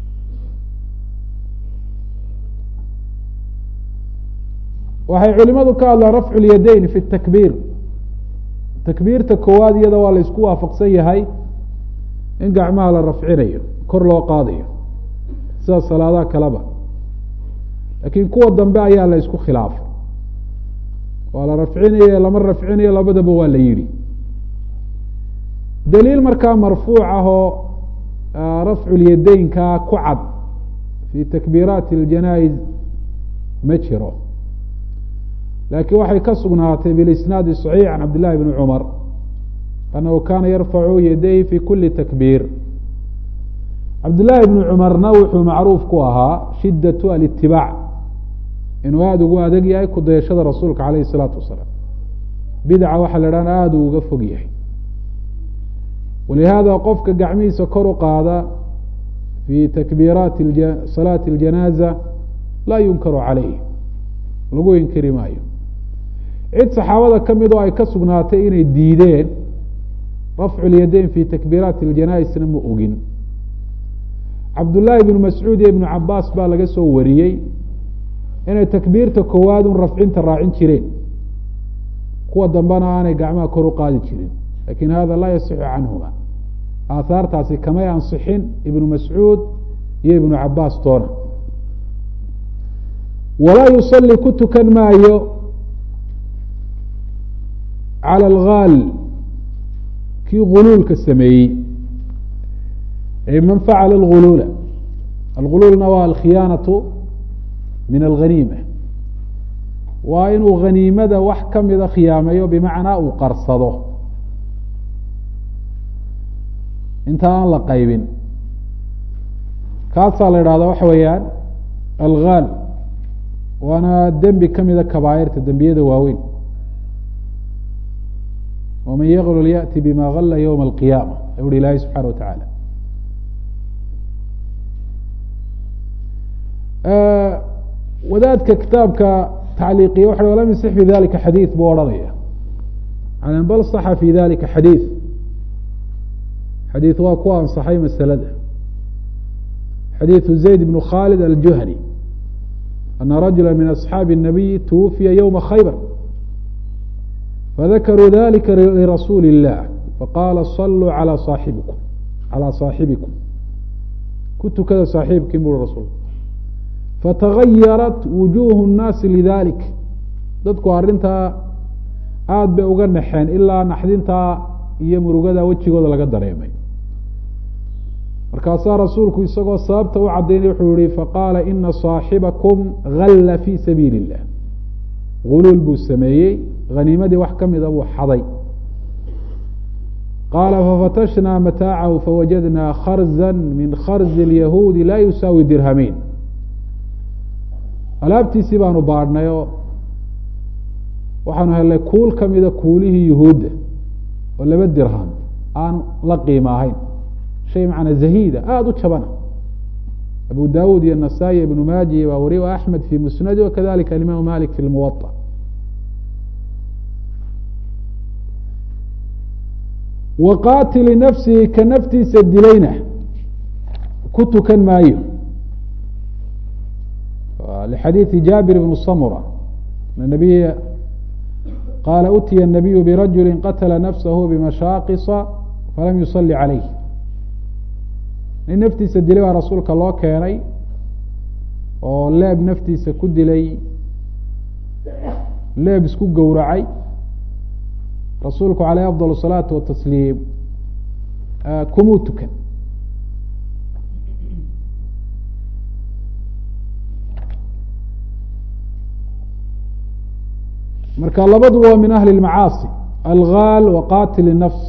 waxay culimadu ka hadlaan rafcu lyadayn fi takbiir takbiirta koowaad iyada waa la isku waafaqsan yahay in gacmaha la rafcinayo kor loo qaadayo sida salaadaha kaleba laakiin kuwa dambe ayaa la isku khilaafay waa la rafcinayo lama rafcinayo labadaba waa la yidhi daliil markaa marfuuc ah oo rafcu lyadeynka ku cad fi takbiiraati اljanaa'iz ma jiro laakiin waxay ka sugnaatay bilisnaadi صaxiix can cabd llahi bni cumar anahu kana yarfacu yadayhi fi kuli takbiir cabdillaahi bni cumarna wuxuu macruuf ku ahaa shidaة alitibaac inuu aada ugu adeg yahay kudayashada rasuulka alayh الsalaatu wasalaam bidca waxaa la dhahan aada uu uga fog yahay walihaada qofka gacmihiisa kor u qaada fi takbiiraati salaati اljanaaza laa yunkaru calayh lagu inkiri maayo cid saxaabada ka mid oo ay ka sugnaatay inay diideen rafcu lyadayn fi takbiiraati اljanaaisna ma ogin cabdullaahi ibnu mascuud iyo ibnu cabaas baa laga soo wariyey inay takbiirta koowaad un rafcinta raacin jireen kuwa dambena aanay gacmaha kor u qaadi jirin lakin hada laa yasixu canhuma aahaartaasi kamay ansixin ibnu mascuud iyo ibnu cabaas toona walaa yusali ku tukan maayo calى algaal kii guluulka sameeyey man facala alguluula alguluulna waa alkhiyaanaةu min alghaniima waa inuu haniimada wax kamida khiyaameeyo bimacnaa uu qarsado inta aan la qaybin kaasaa la idhahda waxa weeyaan algaal waana dembi kamida kabaairta dembiyada waaweyn waman yaglul yaأti bima gala ywma alqiyaama u hi ilaahay subxana wa tacaala wadaadka kitaabka tacliiqiya waxa lam yasix fi dalika xadiid buu odhanaya bal saxa fi dalika xadiid xadiid waa ku ansaxay masalada xadiiثu zayd bn khalid aljuhani ana rajula min asxaabi الnabiyi twufiya ywma khaybar fadakaruu dalika lirasuuli الlah faqala saluu alى saaxibikum calى saaxibikum ku tukada saaxiibkiin bui rasul fatagayarat wujuuhu الnaasi lidalik dadku arrintaa aada bay uga naxeen ilaa naxdintaa iyo murugada wejigooda laga dareemay markaasaa rasuulku isagoo sababta u cadaynay wuxuu yihi faqaala ina صaaxibakum galla fi sabiili الlah guluul buu sameeyey haniimadii wax ka mida buu xaday qaala fafatashnaa mataacahu fawajadnaa kharza min kharzi اlyahuudi laa yusaawi dirhamiin alaabtiisii baanu baadhnay oo waxaanu helnay kuul kamida kuulihii yuhuudda oo laba dirham aan la qiimo ahayn shay macnaa zahiida aada u jabana abu dawud iyo nasaa-i ibnu maaji baa wariy axmed fi musnadi wakadalika alimaamu malik fi lmuwaطa wa qaatili nafsihi ka naftiisa dilayna ku tukan maayo lxadiiثi jaabir bn samura nabiy qaala utiya الnabiyu birajuli qatla nafsahu bimashaaqisa falam yusali calayh nin naftiisa dilay baa rasuulka loo keenay oo leeb naftiisa ku dilay leeb isku gowracay rasuulku caleyh afضal الsalaatu watasliim kumuu tukan marka labaduba waa min ahli اmacaasi algaal wa qatil الnafs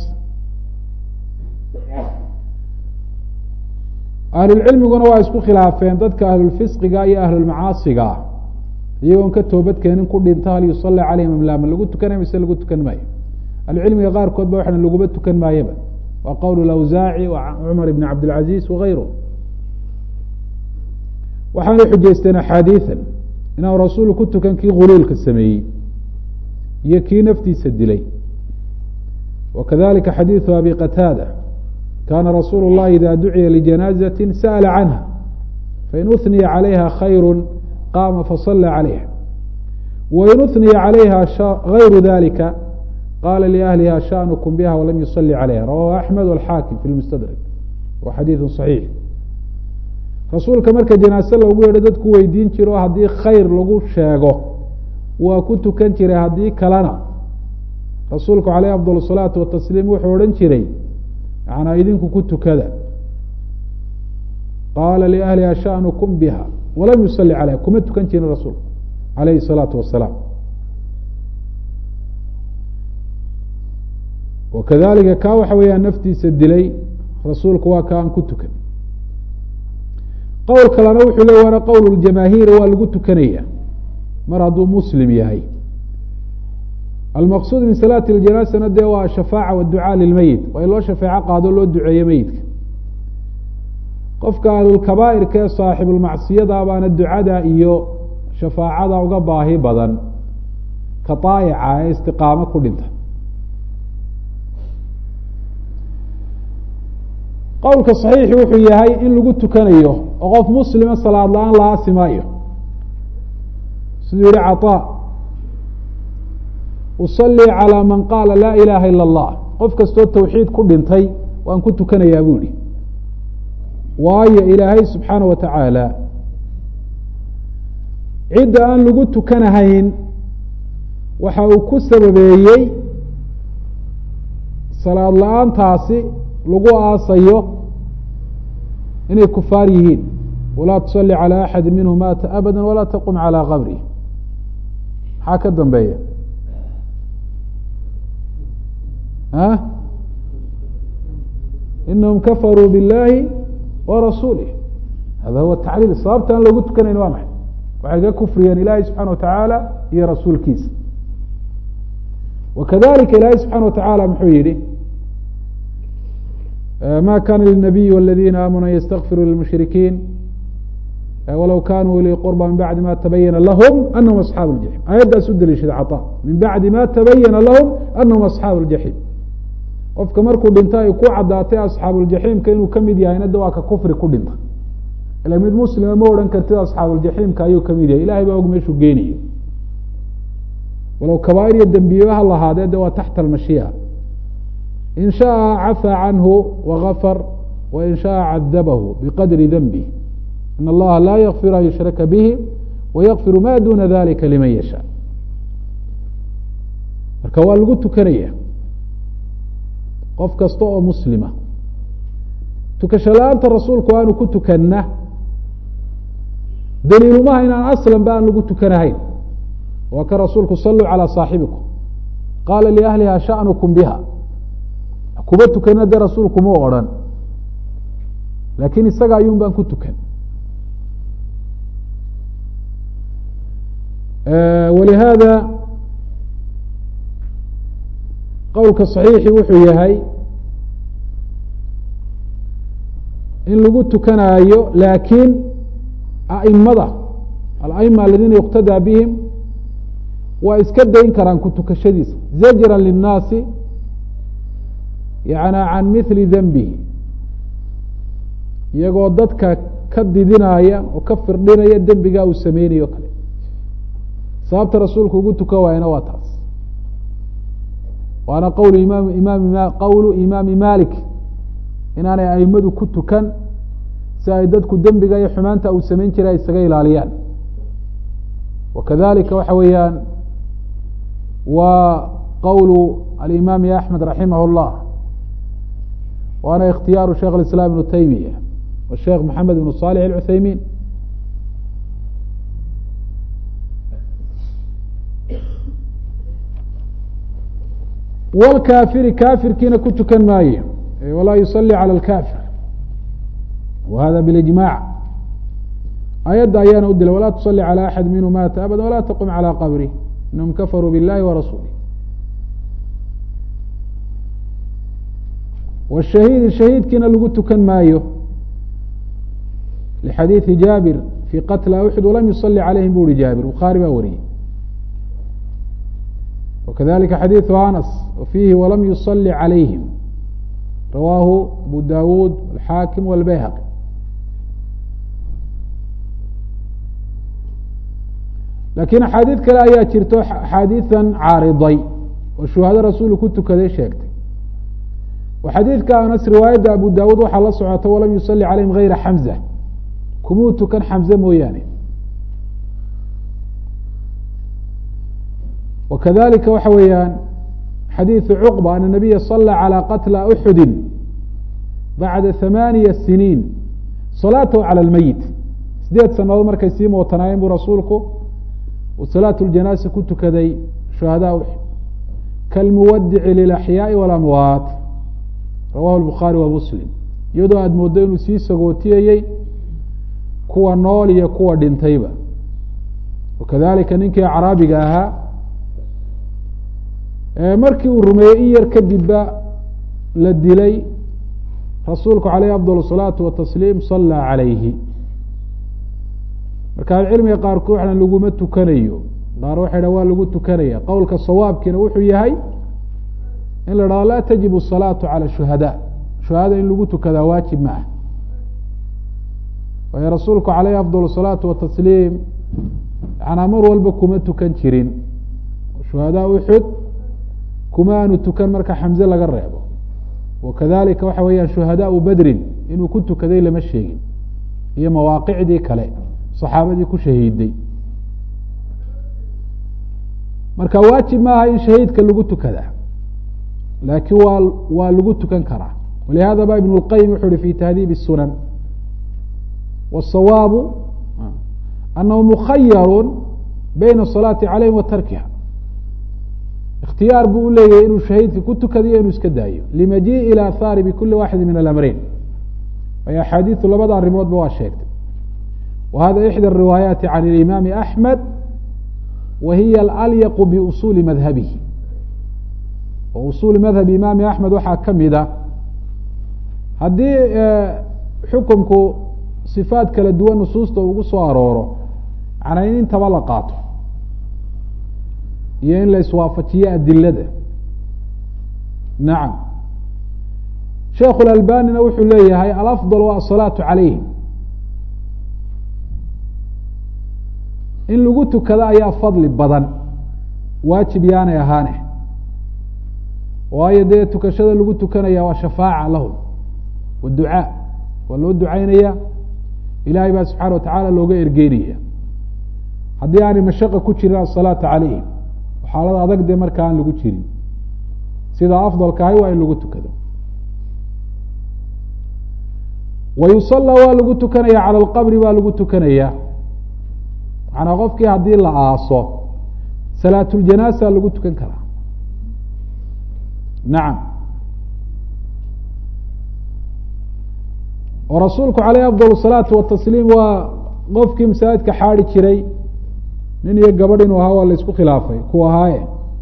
ahlulcilmiguna waa isku khilaafeen dadka ahlulfisqiga iyo ahlulmacaasiga iyagoon ka toobad keenin ku dhinta hal yusali calayhim amlaama lagu tukanay mise lagu tukan maayo ahlucilmiga qaarkood ba waxana laguba tukan maayaba waa qowl awsaaci cumar ibn cabdilcaziz wagayru waxaanay xujeysteen axaadiian inaanu rasuulu ku tukan kii guluulka sameeyey iyo kii naftiisa dilay wakadalika xadiiثu abi qataada kana rasuulu الlahi ida duciya lijanaaزati sa'la canha fain uhniya calayha khayru qaama fasala calayha wain uniya calayha gayru dalika qala liahliha shaأnukm biha walam yusali calayha rawahu axmed alxaakim fi lmustadrak wa xadiidu صaxiix rasuulka marka janaase loogu yeedho dadku weydiin jiro haddii khayr lagu sheego waa ku tukan jiray haddii kalena rasuulku caleyh afdal الsalaatu watasliim wuxuu odhan jiray yanaa idinku ku tukada qaala liahliha shaأnukm biha walam yusali calayha kuma tukan jirin rasuulku alayhi الsalaatu wasalaam wakadalika kaa waxa weeyaan naftiisa dilay rasuulku waa ka aan ku tukan qowl kalena wuxuu le waana qowl ljamaahiir waa lagu tukanaya mar hadduu muslim yahay almaqsuud min salaati اljanaasana dee waa shafaaca waducaa lilmeyit waa in loo shafeeco qaado loo duceeyo meyidka qofka ahlulkabaa'irka ee saaxibulmacsiyada baana ducada iyo shafaacada uga baahi badan ka daayaca ee istiqaamo ku dhinta qowlka صaxiixi wuxuu yahay in lagu tukanayo oo qof muslima salaad la-aan la aasimaayo siduu yihi caطaa usalii calى man qaala laa ilaha ilا اllah qof kastoo tawxiid ku dhintay waan ku tukanayaa buu yihi waayo ilaahay subxaana wa tacaala cidda aan lagu tukanahayn waxa uu ku sababeeyey salaad la-aantaasi lagu aasayo inay kufaar yihiin walaa tusali calى axadi minhum maata abada walaa taqum calى qabrih maxaa ka dambeeya a inahum kafaruu biاllahi wa rasuulih hada huwa tacliil sababta aan loogu tukanayn waa maxay waxay ka kufriyeen ilahi subxana wa tacaala iyo rasuulkiisa wakadalika ilahi subxana wa tacaala muxuu yihi ma kana lلنabiy wاladina aamنوا an ysتغfiruu lلmuشhrikiin walow kanuu li qurba min bacdi ma tabayana lahm anahum aصxaabu الjaحيim aayaddaas u deliishada caطا min bacdi ma tabayana lahum anahum aصxaabu الjaحيim qofka markuu dhinto ay ku cadaatay asxaabuuljaxiimka inuu kamid yahayna de waa ka kufri ku dhinta ila mid muslima ma odhan kartid asxaabuuljaxiimka ayuu kamid yahay ilahay baa og meeshuu geenayo walow kabaair iyo dembiye ha lahaadee de waa taxta almashiica in shaءa cafaa canhu wagafar wain shaءa cadabahu biqadri denbih in allaha laa yakfir an yushraka bihi wayakfiru ma duna dalika liman yashaa marka waa lagu tukanaya qof kasta oo muslima tukasho la-aanta rasuulku aanu ku tukanna daliilumaha inaan aslan ba aan lagu tukanahayn waa ka rasuulku saluu calى saaxibikum qaala liahliha shaأnukm biha kuba tukana dee rasuulku ma odrhan laakiin isaga ayuun baan ku tukan walihaada qowlka صaxiixi wuxuu yahay in lagu tukanaayo laakiin aimada alaima aladiina yuqtadaa bihim waa iska dayn karaan ku tukashadiisa zajra linnaasi yana can mithli denbihi iyagoo dadka ka didinaya oo ka firdhinaya dembigaa uu sameynayo kale sababta rasuulku ugu tukan waayana waa taas waana qowl imaam imaam qowlu imaami malik inaanay aimadu ku tukan si ay dadku dembiga iyo xumaanta uu samayn jiray ay isaga ilaaliyaan wakadalika waxa weeyaan waa qowlu alimaami axmed raximah اllah waana ikhtiyaaru sheikh اiسlاm ibnu taymiya wa sheekh maxamed ibnu صالح الcuthaymin wlkaafiri kaafirkiina ku tukan maayo walaa yusalي calى اlkafir wa hada bilijmac ayadda ayaana u dilay walaa tusalli calى axad minhu maata abada walaa taqum calى qabrih inahum kafaruu biاllahi warasuulih wshahiidi shahiidkiina lagu tukan maayo lixadiidi jaabir fii qatla uxud walam yusali calayhim bu uhi jaabir bukhaari baa wariyey wakadalika xadiidu anas fiihi walam yusali calayhim rawaahu abu dawuud alxaakim walbayhaqi laakiin axaadiid kale ayaa jirto axaadiidan caariday oo shuhado rasuulu ku tukaday sheegtay oo xadiidka anas riwaayadda abu daawuud waxaa la socota walam yusalli calayhim gayra xamza kumuu tukan xamze mooyaane wakadalika waxa weeyaan xadiiثu cuqba ana nabiya salى calى qatla uxudi bacda hamaaniya siniin salaatahu calى اlmeyit sideed sanadood markay sii mootanaayeen buu rasuulku uu salaat اljanaasa ku tukaday shuhadaa uxud kalmuwadici lilaxyaaءi walamwaat rawahu lbukhaari wa muslim iyadoo aada mooddo inuu sii sagootiyayey kuwa nool iyo kuwa dhintayba wakadalika ninkii acraabiga ahaa markii uu rumeeyey in yar kadibba la dilay rasuulku caleyhi afdal الsalaatu watasliim sallaa calayhi marka ahlucilmiga qaarkood waxan laguma tukanayo qaar waxay dha waa lagu tukanaya qowlka sawaabkiina wuxuu yahay in la dhahdo laa tajib الsalaatu calى shuhada shuhada in lagu tukadaa waajib ma ah waayo rasuulku caleyhi afdal الsalaatu watasliim yanaa mar walba kuma tukan jirin shuhadaa uxud kuma aanu tukan marka xamze laga reebo wakadalika waxa weeyaan shuhadaau bedrin inuu ku tukaday lama sheegin iyo mawaaqicdii kale saxaabadii ku shahiiday marka waajib maaha in shahiidka lagu tukada laakiin waa waa lagu tukan karaa walihada ba ibn اlqayim wuxu uhi fi tahdiib الsunan wالsawaabu anahu mukhayaru bayna الصalaati calayhim wa tarkiha ikhtiyaar buu u leeyahay inuu shahiidka ku tukadayo inuu iska daayo limajiiءi ilى ahaari bikuli waaxidi min alamreyn ay axaadiidu labada arrimoodba waa sheegtay wa hada ixdى الriwaayaati can اlimaami axmed wa hiya alyaqu biusuuli madhabihi oo usuuli madhabi imaami axmed waxaa ka mida haddii xukumku sifaad kala duwan nusuusta ugu soo arooro macnaa in intaba la qaato iyo in la iswaafajiyo adilada nacam sheekhu اlalbanina wuxuu leeyahay alafضal wa asalaatu calayhim in lagu tukado ayaa fadli badan waajib yaanay ahaane waayo dee tukashada lagu tukanaya waa shafaaca lahum wa ducaa waa loo ducaynaya ilahay baa subxaana watacaala looga ergeynaya haddii aanay mashaqa ku jirin asalaata calayhim xaalada adag dee marka aan lagu jirin sida afdalka ahay waa in lagu tukado wa yusallaa waa lagu tukanaya cala alqabri baa lagu tukanaya macnaa qofkii haddii la aaso salaatuljanaasa lagu tukan karaa nacam oo rasuulku caleyh afdal الsalaatu watasliim waa qofkii masaajidka xaadi jiray nin iyo gabadh inuu ahaa waa la isku khilaafay ku ahaaye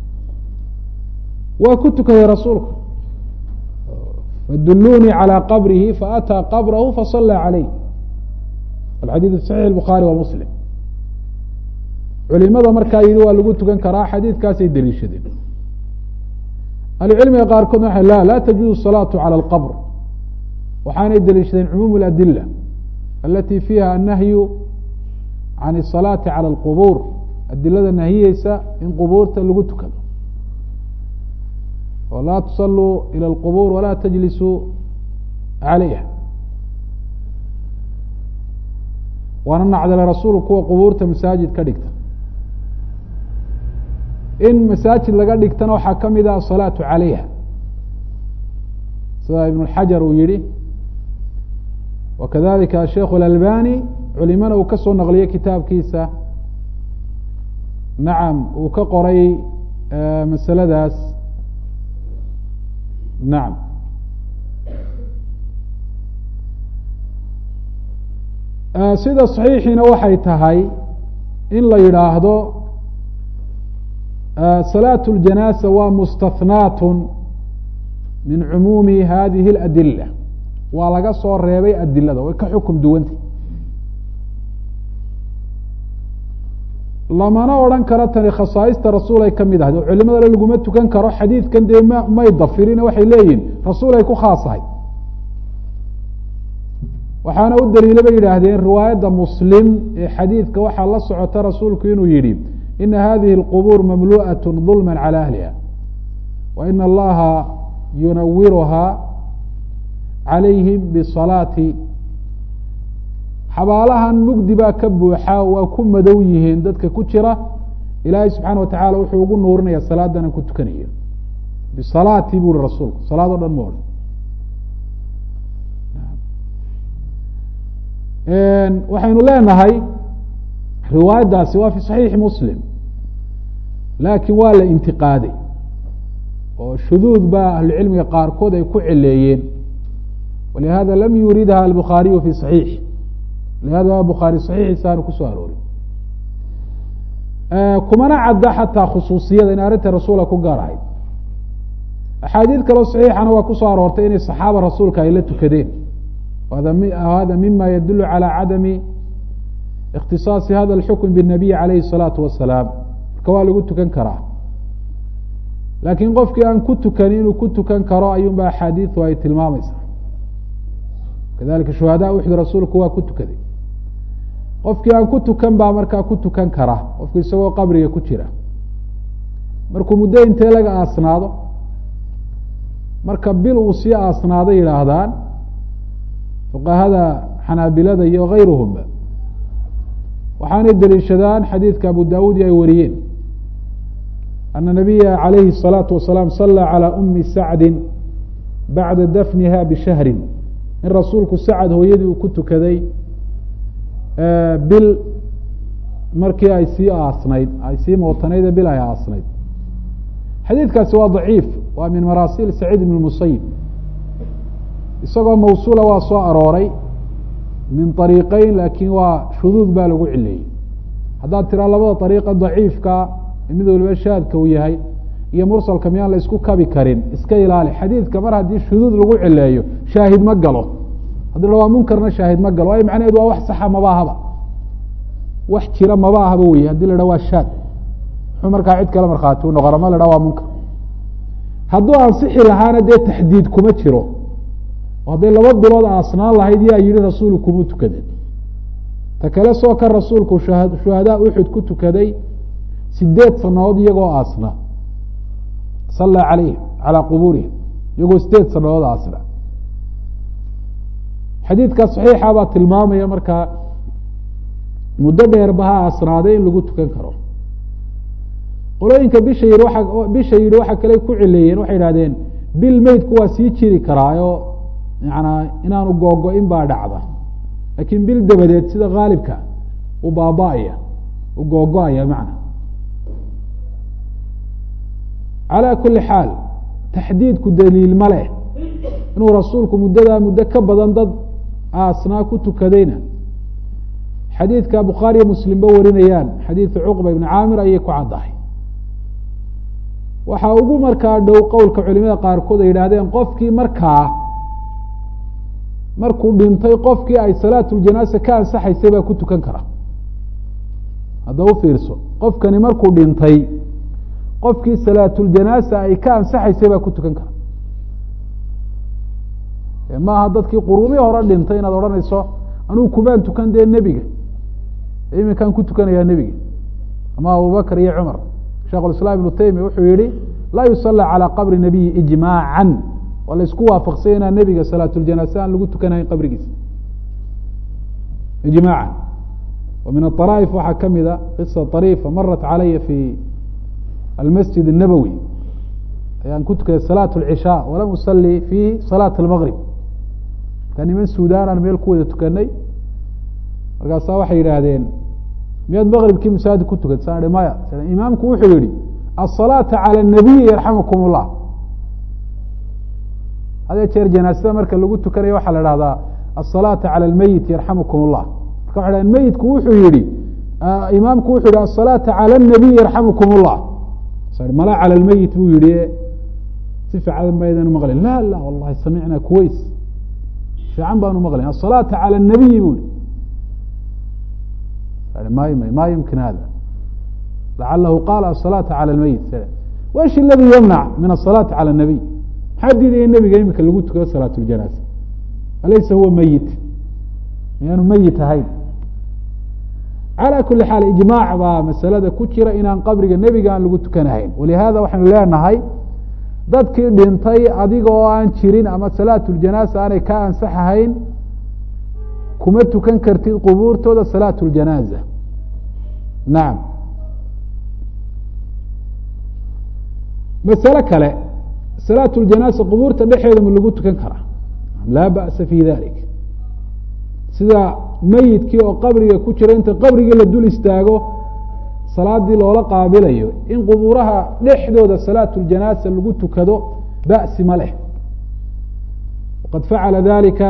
waa ku tukaday rasuulku fadulunii calى qabrihi faataa qabrahu fasala calayh alxadiid saxiix الbukhaari wa muslim culimada markaa yidhi waa lagu tukan karaa xadiidkaasay deliishadeen ahlucilmiga qaarkoodna waxay la laa tajuuzu الsalaatu calى اlqabr waxaanay deliishadeen cumuum اladila alati fiiha annahyu can الsalaati calى اlqubuur adilada nahiyeysa in qubuurta lagu tukado oo laa tusaluu ilى اlqubuur walaa tajlisuu calayha waana nacdale rasuulu kuwa qubuurta masaajid ka dhigta in masaajid laga dhigtana waxaa ka mid ah asalaatu calayha sida ibn xajar uu yihi wakadalika asheikh اlalbani culimana uu ka soo naqliyey kitaabkiisa nacam uu ka qoray masaladaas nacam sida صaxiixiina waxay tahay in la yidhaahdo salaaة اljanaasa waa mustaثnaat min cumuumi hadihi اladila waa laga soo reebay adilada way ka xukum duwantay lamana odhan karo tani khasaaista rasuul ay ka mid ahayd oo culimadale laguma tukan karo xadiidkan dee ma may dafirin waxay leeyihin rasuul ay ku khaasahay waxaana u daliila bay yidhaahdeen riwaayadda muslim ee xadiidka waxaa la socota rasuulku inuu yihi ina hadihi اlqubuur mamlu'aة ظulma calى ahliha wa ina allaha yunawiruha calayhim bisalaati xabaalahan mugdi baa ka buuxa waa ku madow yihiin dadka ku jira ilaahay subxaana wa tacala wuxuu ugu nuurinaya salaadana ku tukanayo bisalaati bu uri rasuulku salaad o dhan ma odhan waxaynu leenahay riwaayaddaasi waa fi saxiixi muslim laakiin waa la intiqaaday oo shuduud baa ahlucilmiga qaarkood ay ku celeeyeen walihada lam yuridha albukhaariyu fi saxiix lihada bukhaari saxiixiisa aanu kusoo aroorin kumana cadda xataa khusuusiyada in arrinta rasuula ku gaar ahayd axaadiid kaloo saxiixana waa kusoo aroortay inay saxaaba rasuulka ay la tukadeen hada mima yadulu calى cadami اkhtiصaasi hada اlxukm bالnabiy alayhi الsalaatu wasalaam marka waa lagu tukan karaa laakiin qofkii aan ku tukanin inuu ku tukan karo ayuun ba axaadiidu ay tilmaamaysaa kadalika shuhada uxud rasuulku waa ku tukaday qofkii aan ku tukan baa markaa ku tukan kara qofku isagoo qabriga ku jira markuu muddo intee laga aasnaado marka bil uu sii aasnaado yidhaahdaan fuqahada xanaabilada iyo kayruhumba waxaanay deliishadaan xadiidka abu dawuudi ay wariyeen ana nabiya calayhi الsalaatu wasalaam sala calى umi sacdi bacda dafniha bishahrin in rasuulku sacad hooyadii uu ku tukaday bil markii ay sii aasnayd ay sii mootanayd bil ay aasnayd xadiidkaasi waa daciif waa min maraasil saciid ibn musayib isagoo mawsuula waa soo arooray min ariiqeyn laakiin waa shuduud baa lagu cileeyey haddaad tiraa labada ariiqa daciifka mid waliba shaadka uu yahay iyo mursalka miyaan la isku kabi karin iska ilaali xadiidka mar haddii shuduud lagu cileeyo shaahid ma galo haddii la waa munkarna shaahid ma galo waayo macnaheedu waa wax saxa mabaahaba wax jira mabaahaba wey haddii la dha waa shaad muxuu markaa cid kale markhaati u noqona ma la dha waa munkar hadduu ansixi lahaana dee taxdiid kuma jiro hadday laba bilood aasnaan lahayd yaa yihi rasuulu kuma tukaden ta kale soo kan rasuulku shuhadaa uxud ku tukaday sideed sanadood iyagoo aasnaa sallaa calayhim calaa qubuurihim iyagoo sideed sanadood aasna xadiidka saxiixa baa tilmaamaya markaa muddo dheerba ha aasnaaday in lagu tukan karo qolooyinka bisha yii waa bisha yidhi waxa kale ku cileeyeen waxay idhahdeen bil meydku waa sii jiri karaayo yanaa inaanu googo-in baa dhacda laakiin bil dabadeed sida haalibka u baaba-aya u googo-aya macna calaa kuli xaal taxdiidku daliil ma leh inuu rasuulku muddadaa muddo ka badan dad aasnaa ku tukadayna xadiidka bukhaariyo muslimba warinayaan xadiidu cuqba ibni caamir ayay ku caddahay waxaa ugu markaa dhow qowlka culimada qaarkood ay yidhaahdeen qofkii markaa markuu dhintay qofkii ay salaatuljanaasa ka ansaxaysay baa ku tukan kara hadda u fiirso qofkani markuu dhintay qofkii salaatuljanaasa ay ka ansaxaysay baa ku tukan kara maaha dadkii quruumii hore dhintay inaad odhanayso anugu kumaan tukan dee nebiga iminkaan ku tukanayaa nebiga ama abubakr iyo cumar sheekh islaam ibnu taymiya wuxuu yihi laa yusala calى qabri nabiyi ijmaaca waa la isku waafaqsanya inaan nebiga salaatuljanaase aan lagu tukanahayn qabrigiisa ijmaaca wa min aطaraa'if waxaa kamida qisa طariifa marat calaya fi almasjid الnabowi ayaan ku tukaday salaat اlcishaa walam usali fiihi salaat اlmgrib markaa niman sudan aan meel ku wada tukanay markaasaa waxay yidhaahdeen miyaad mgribkii masaajid ku tukata saan maya imaamku wuxuu yihi aلsalaaةa calى الnabiyi yarxamukum اllah hadee jeer janaasada marka lagu tukanayo waxaa la dhahdaa aلsalaaةa calى اlmeyit yarxamukum اllah marka waxa dhahn meyitku wuxuu yihi imaamku wuxuu yihi aلsalaaةa calى الnabiy yarxamukum اllah mala calى اlmeyit buu yihi si fiican maydan maqlin la la wallahi samicna kuways fiican baanu maqlayn aلsalaaةa calى الnabiyi bu i ma yumkin hada lacalahu qaala aلsalaaةa calى اlmeyit wesh اladi ymnac min aلsalaaةi calى الnabiy maxaa diidaya nebiga imika lagu tukado salaat اljanaasa alaysa huwa meyit miyaanu meyit ahayn calى kuli xaal ijmaac baa masalada ku jira inaan qabriga nebiga aan lagu tukanahayn walihada waxaynu leenahay dadkii dhintay adiga oo aan jirin ama salaat اljanaasa aanay ka ansaxahayn kuma tukan kartid qubuurtooda salaat اljanaaza nacam masale kale salaat اljanaasa qubuurta dhexeeda ma lagu tukan karaa laa ba'sa fi dalik sida meyidkii oo qabriga ku jira inta qabrigii la dul istaago salaadii loola qaabilayo in qubuuraha dhexdooda salaat اljanaasa lagu tukado ba'si ma leh waqad facala dalika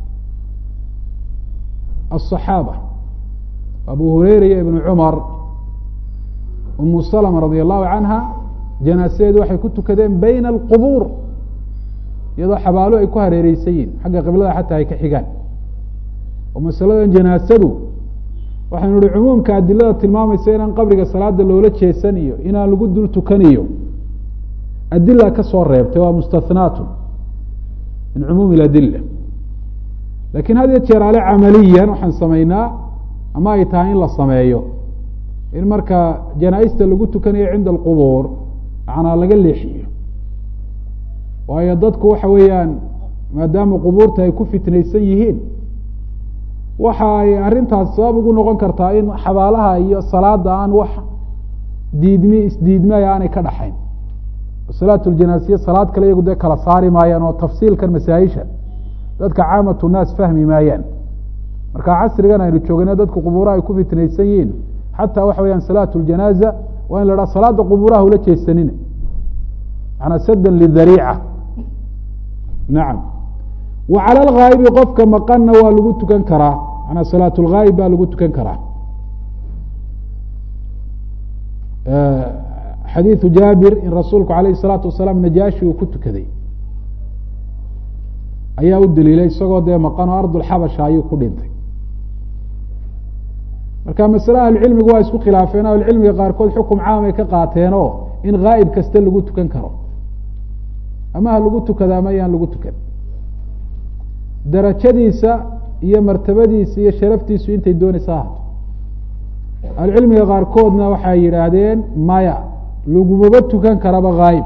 الصaxaabة abu hureyra iyo ibn cumar umu slma radi allahu canha janaasadeedu waxay ku tukadeen bayna alqubuur iyadoo xabaalo ay ku hareereysan yihin xagga qiblada xataa ay ka xigaan oo masaladan janaasadu waxaynu ihi cumuumka adilada tilmaamaysa inaan qabriga salaada loola jeesan iyo inaan lagu dul tukaniyo adila ka soo reebtay waa mustathnaatu min cumuumi اadila lakin had iyo jeer ale camaliyan waxaan samaynaa ama ay tahay in la sameeyo in marka janaa-ista lagu tukanayo cinda alqubuur macnaa laga leexiyo waayo dadku waxa weeyaan maadaama qubuurta ay ku fitnaysan yihiin waxa ay arrintaas sabab ugu noqon kartaa in xabaalaha iyo salaada aan wax diidmi isdiidmaya aanay ka dhaxayn salaat ljanaasiya salaad kale iyagu dee kala saari maayaan oo tafsiilkan masaa-isha dadka caamatu naas fahmi maayaan marka casrigan aynu joogana dadku qubuuraha ay ku fitnaysan yihiin xataa waxa weyaan salaat ljanaaza waa in la dhaha salaada qubuuraha ula jeesanina manaa sadan lidariica nacam wa cala alghaa'ibi qofka maqanna waa lagu tukan karaa manaa salaat lghaayib baa lagu tukan karaa xadiidu jaabir in rasuulku alayh الsalaatu wasalaam najaashi uu ku tukaday ayaa u daliilay isagoo dee maqan oo ardulxabasha ayuu ku dhintay marka masale ahlucilmigu waa isku khilaafeen ahlucilmiga qaarkood xukum caamay ka qaateenoo in ghaa'ib kasta lagu tukan karo ama ha lagu tukada ama yaan lagu tukan darajadiisa iyo martabadiisa iyo sharaftiisu intay doonaysa ahaato ahlucilmiga qaarkoodna waxay yidhaahdeen maya lagumaba tukan karaba ghaayib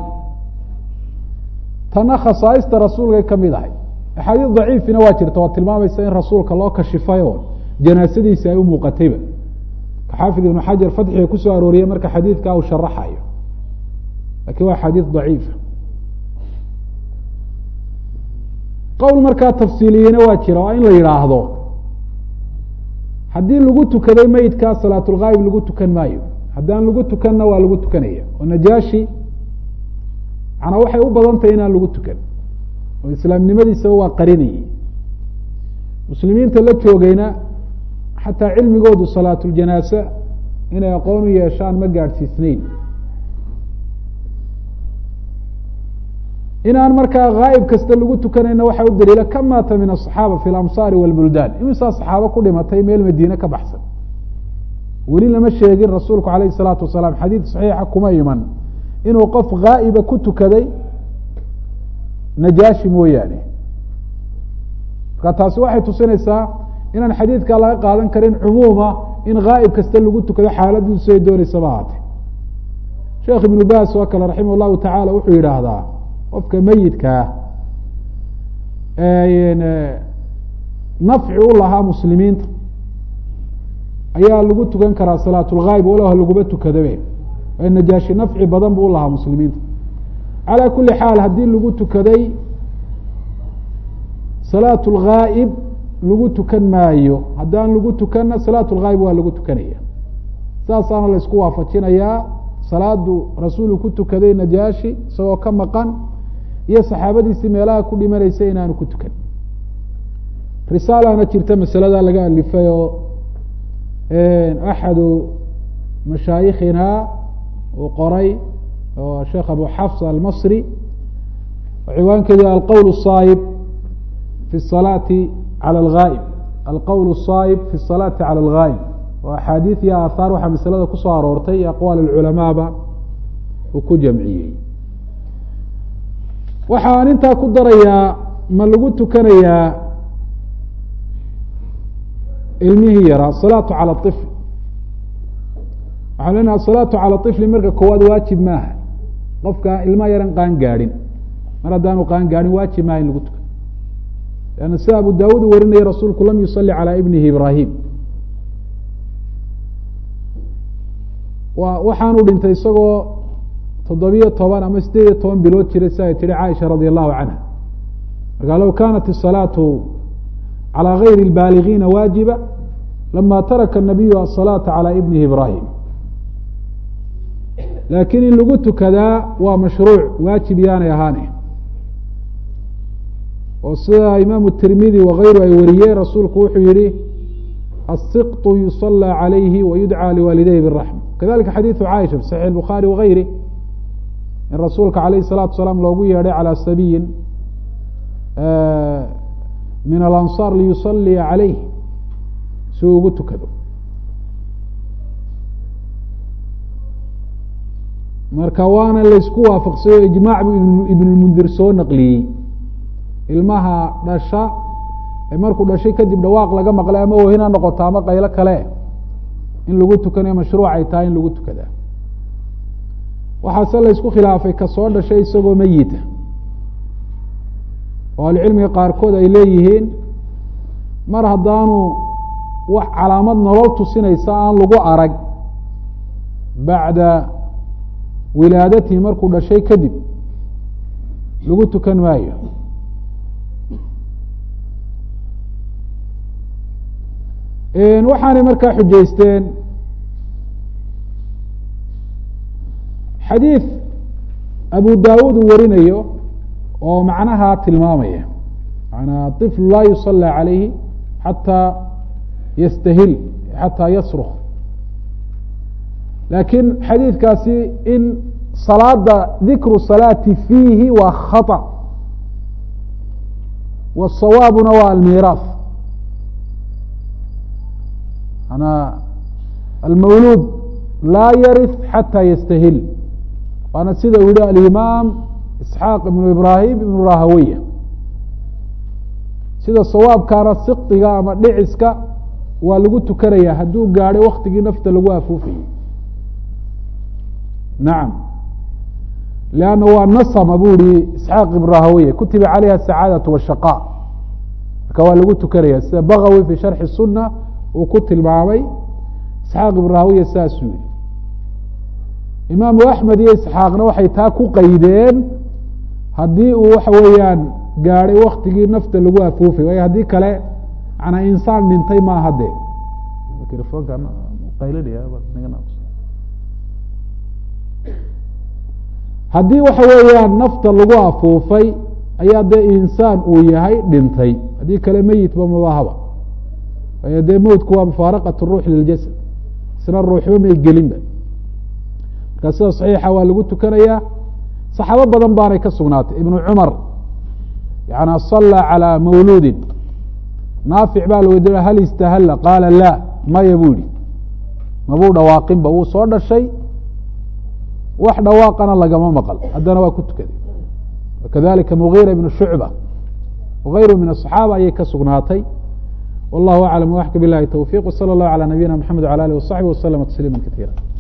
tana khasaaista rasuulkay ka mid ahay axaadiis daciifina waa jirta waa tilmaamaysa in rasuulka loo kashifay oo janaasadiisi ay u muuqatayba xaafid ibnu xajar fatxiga kusoo arooriyey marka xadiidka uu sharaxayo lakin waa xadiis daciifa qowl markaa tafsiiliyeyna waa jira waa in la yidhaahdo haddii lagu tukaday meydkaa salaatulghaayib lagu tukan maayo haddaan lagu tukanna waa lagu tukanaya oo najaashi manaa waxay u badan tahay inaan lagu tukan oo islaamnimadiisaba waa qarinayay muslimiinta la joogayna xataa cilmigoodu salaatuljanaasa inay aqoon u yeeshaan ma gaadhsiisnayn inaan markaa ghaayib kasta lagu tukanayna waxaa u daliila ka maata min asaxaaba fi lamsaari walbuldaan imisaa saxaabo ku dhimatay meel madiine ka baxsan weli lama sheegin rasuulku alayh salaatu wasalaam xadiid saxiixa kuma iman inuu qof ghaa'iba ku tukaday najaashi mooyaane marka taasi waxay tusinaysaa inaan xadiidkaa laga qaadan karin cumuuma in ghaa'ib kasta lagu tukado xaaladiisu siday dooneysaba ahaatee sheekh ibnu baas oo kale raximah llahu tacaala wuxuu yidhaahdaa qofka meyidkaa nafci u lahaa muslimiinta ayaa lagu tukan karaa salaatulghaayib walow laguma tukadabe najaashi nafci badan buu ulahaa muslimiinta calaa kuli xaal haddii lagu tukaday salaat lghaa'ib lagu tukan maayo haddaan lagu tukanna salaat lghaayib waa lagu tukanaya saasaana la isku waafajinayaa salaadu rasuulu ku tukaday najaashi isagoo ka maqan iyo saxaabadiisii meelaha ku dhimanaysa inaanu ku tukan risaalana jirta masalada laga alifay oo axadu mashaayikhina uu qoray oo sheekh abu xafs almasri ciwaankeedu alqowl الصaayib fi الsalaati calى اlghaa'ib alqowl الصaayib fi الsalaati calى اlghaa'ib oo axaadiid iyo aahaar waxaa masalada kusoo aroortay iyo aqwaal اculamaaba uu ku jamciyey waxaan intaa ku darayaa ma lagu tukanayaa ilmihii yaraa asalaatu cala ifl waxaan leenaha asalaatu cala ifli marka koowaad waajib maaha qofka ilma yaran qaan gaadhin mar haddaanu qaan gaadhin waajib maaha in lagu tuka lanna sida abu daawuud uu warinaya rasuulku lam yusalli calaa ibnihi ibraahim wa waxaanu dhintay isagoo toddobiyo toban ama sideed iyo toban bilood jiray si ay tihi caaisha radi allahu canha marka low kanat الsalaatu calى gayri اlbaaligiina waajiba lama taraka الnabiyu aلsalaata calى ibnihi ibrahim laakiin in lagu tukadaa waa mashruuc waajib yaanay ahaane oo sida imaamu tirmidi wakayru ay wariyeen rasuulku wuxuu yihi الsiqط yuصلى عalayhi wayudcى liwaalidayhi bالraxma kadalika xadiiثu caaisha fi saxiح الbukhaari wagayri in rasuulka alayh الsalatu salaam loogu yeedhay calى sabiyin min alansaar liyusaliya calayh si uu ugu tukado marka waana laysku waafaqsayo ijmaac buu ibnulmundir soo naqliyey ilmaha dhasha ee markuu dhashay kadib dhawaaq laga maqlay ama wahina noqoto ama qaylo kale in lagu tukanayo mashruuc ay tahay in lagu tukadaa waxaase laysku khilaafay ka soo dhashay isagoo meyita oo ahlucilmiga qaarkood ay leeyihiin mar haddaanu wax calaamad nolol tusinaysa aan lagu arag bacda wilaadatihi markuu dhashay kadib lagu tukan maayo waxaanay markaa xujaysteen xadiid abu daawuud uu warinayo oo macnaha tilmaamaya manaa طifl laa yusلى عalayhi xatىa yastahil xataa yasrk lakiin xadiidkaasi in salaada dikru salaati fiihi waa khaطأ wالsawaabuna waa almiraaث manaa almawluud laa yariث xatى yastahil waana sida uu yihi alimaam isxaaq ibnu ibraahim ibnu rahaweya sida sawaabkaana siqdiga ama dhiciska waa lagu tukanaya hadduu gaadhay waktigii nafta lagu afuufayey nacam leanna waa nasama buu yihi isxaaq ibnu rahaweya kutiba calayha asacaadatu washaqa marka waa lagu tukanaya sida bagawi fi sharxi sunna uu ku tilmaamay isxaaq ibnu rahaweya saasuu yihi imaamu axmed iyo isxaaqna waxay taa ku qaydeen haddii uu waxa weeyaan gaadhay waktigii nafta lagu afuufay waayo haddii kale manaa insaan dhintay maaha de haddii waxa weeyaan nafta lagu afuufay ayaa dee insaan uu yahay dhintay haddii kale meyitba mabahaba waayo dee mowtku waa mufaaraqat ruux liljasad isna ruuxba may gelinba marka sida saxiixa waa lagu tukanayaa saxaabo badan baanay ka sugnaatay ibnu cumar yana sala calى mawluudin naafic baa la weydiiya hal istahalla qaala laa maya buu yihi mabuu dhawaaqinba wuu soo dhashay wax dhawaaqana lagama maqal haddana waa ku tukaday wakadalika mugiira ibnu shucba wagayru min aصaxaaba ayay ka sugnaatay wallahu aclam waxka bilahi towfiq wslى اllah alى nabiyina mxamed wlى alih waصaxbi waslama tasliima kaiira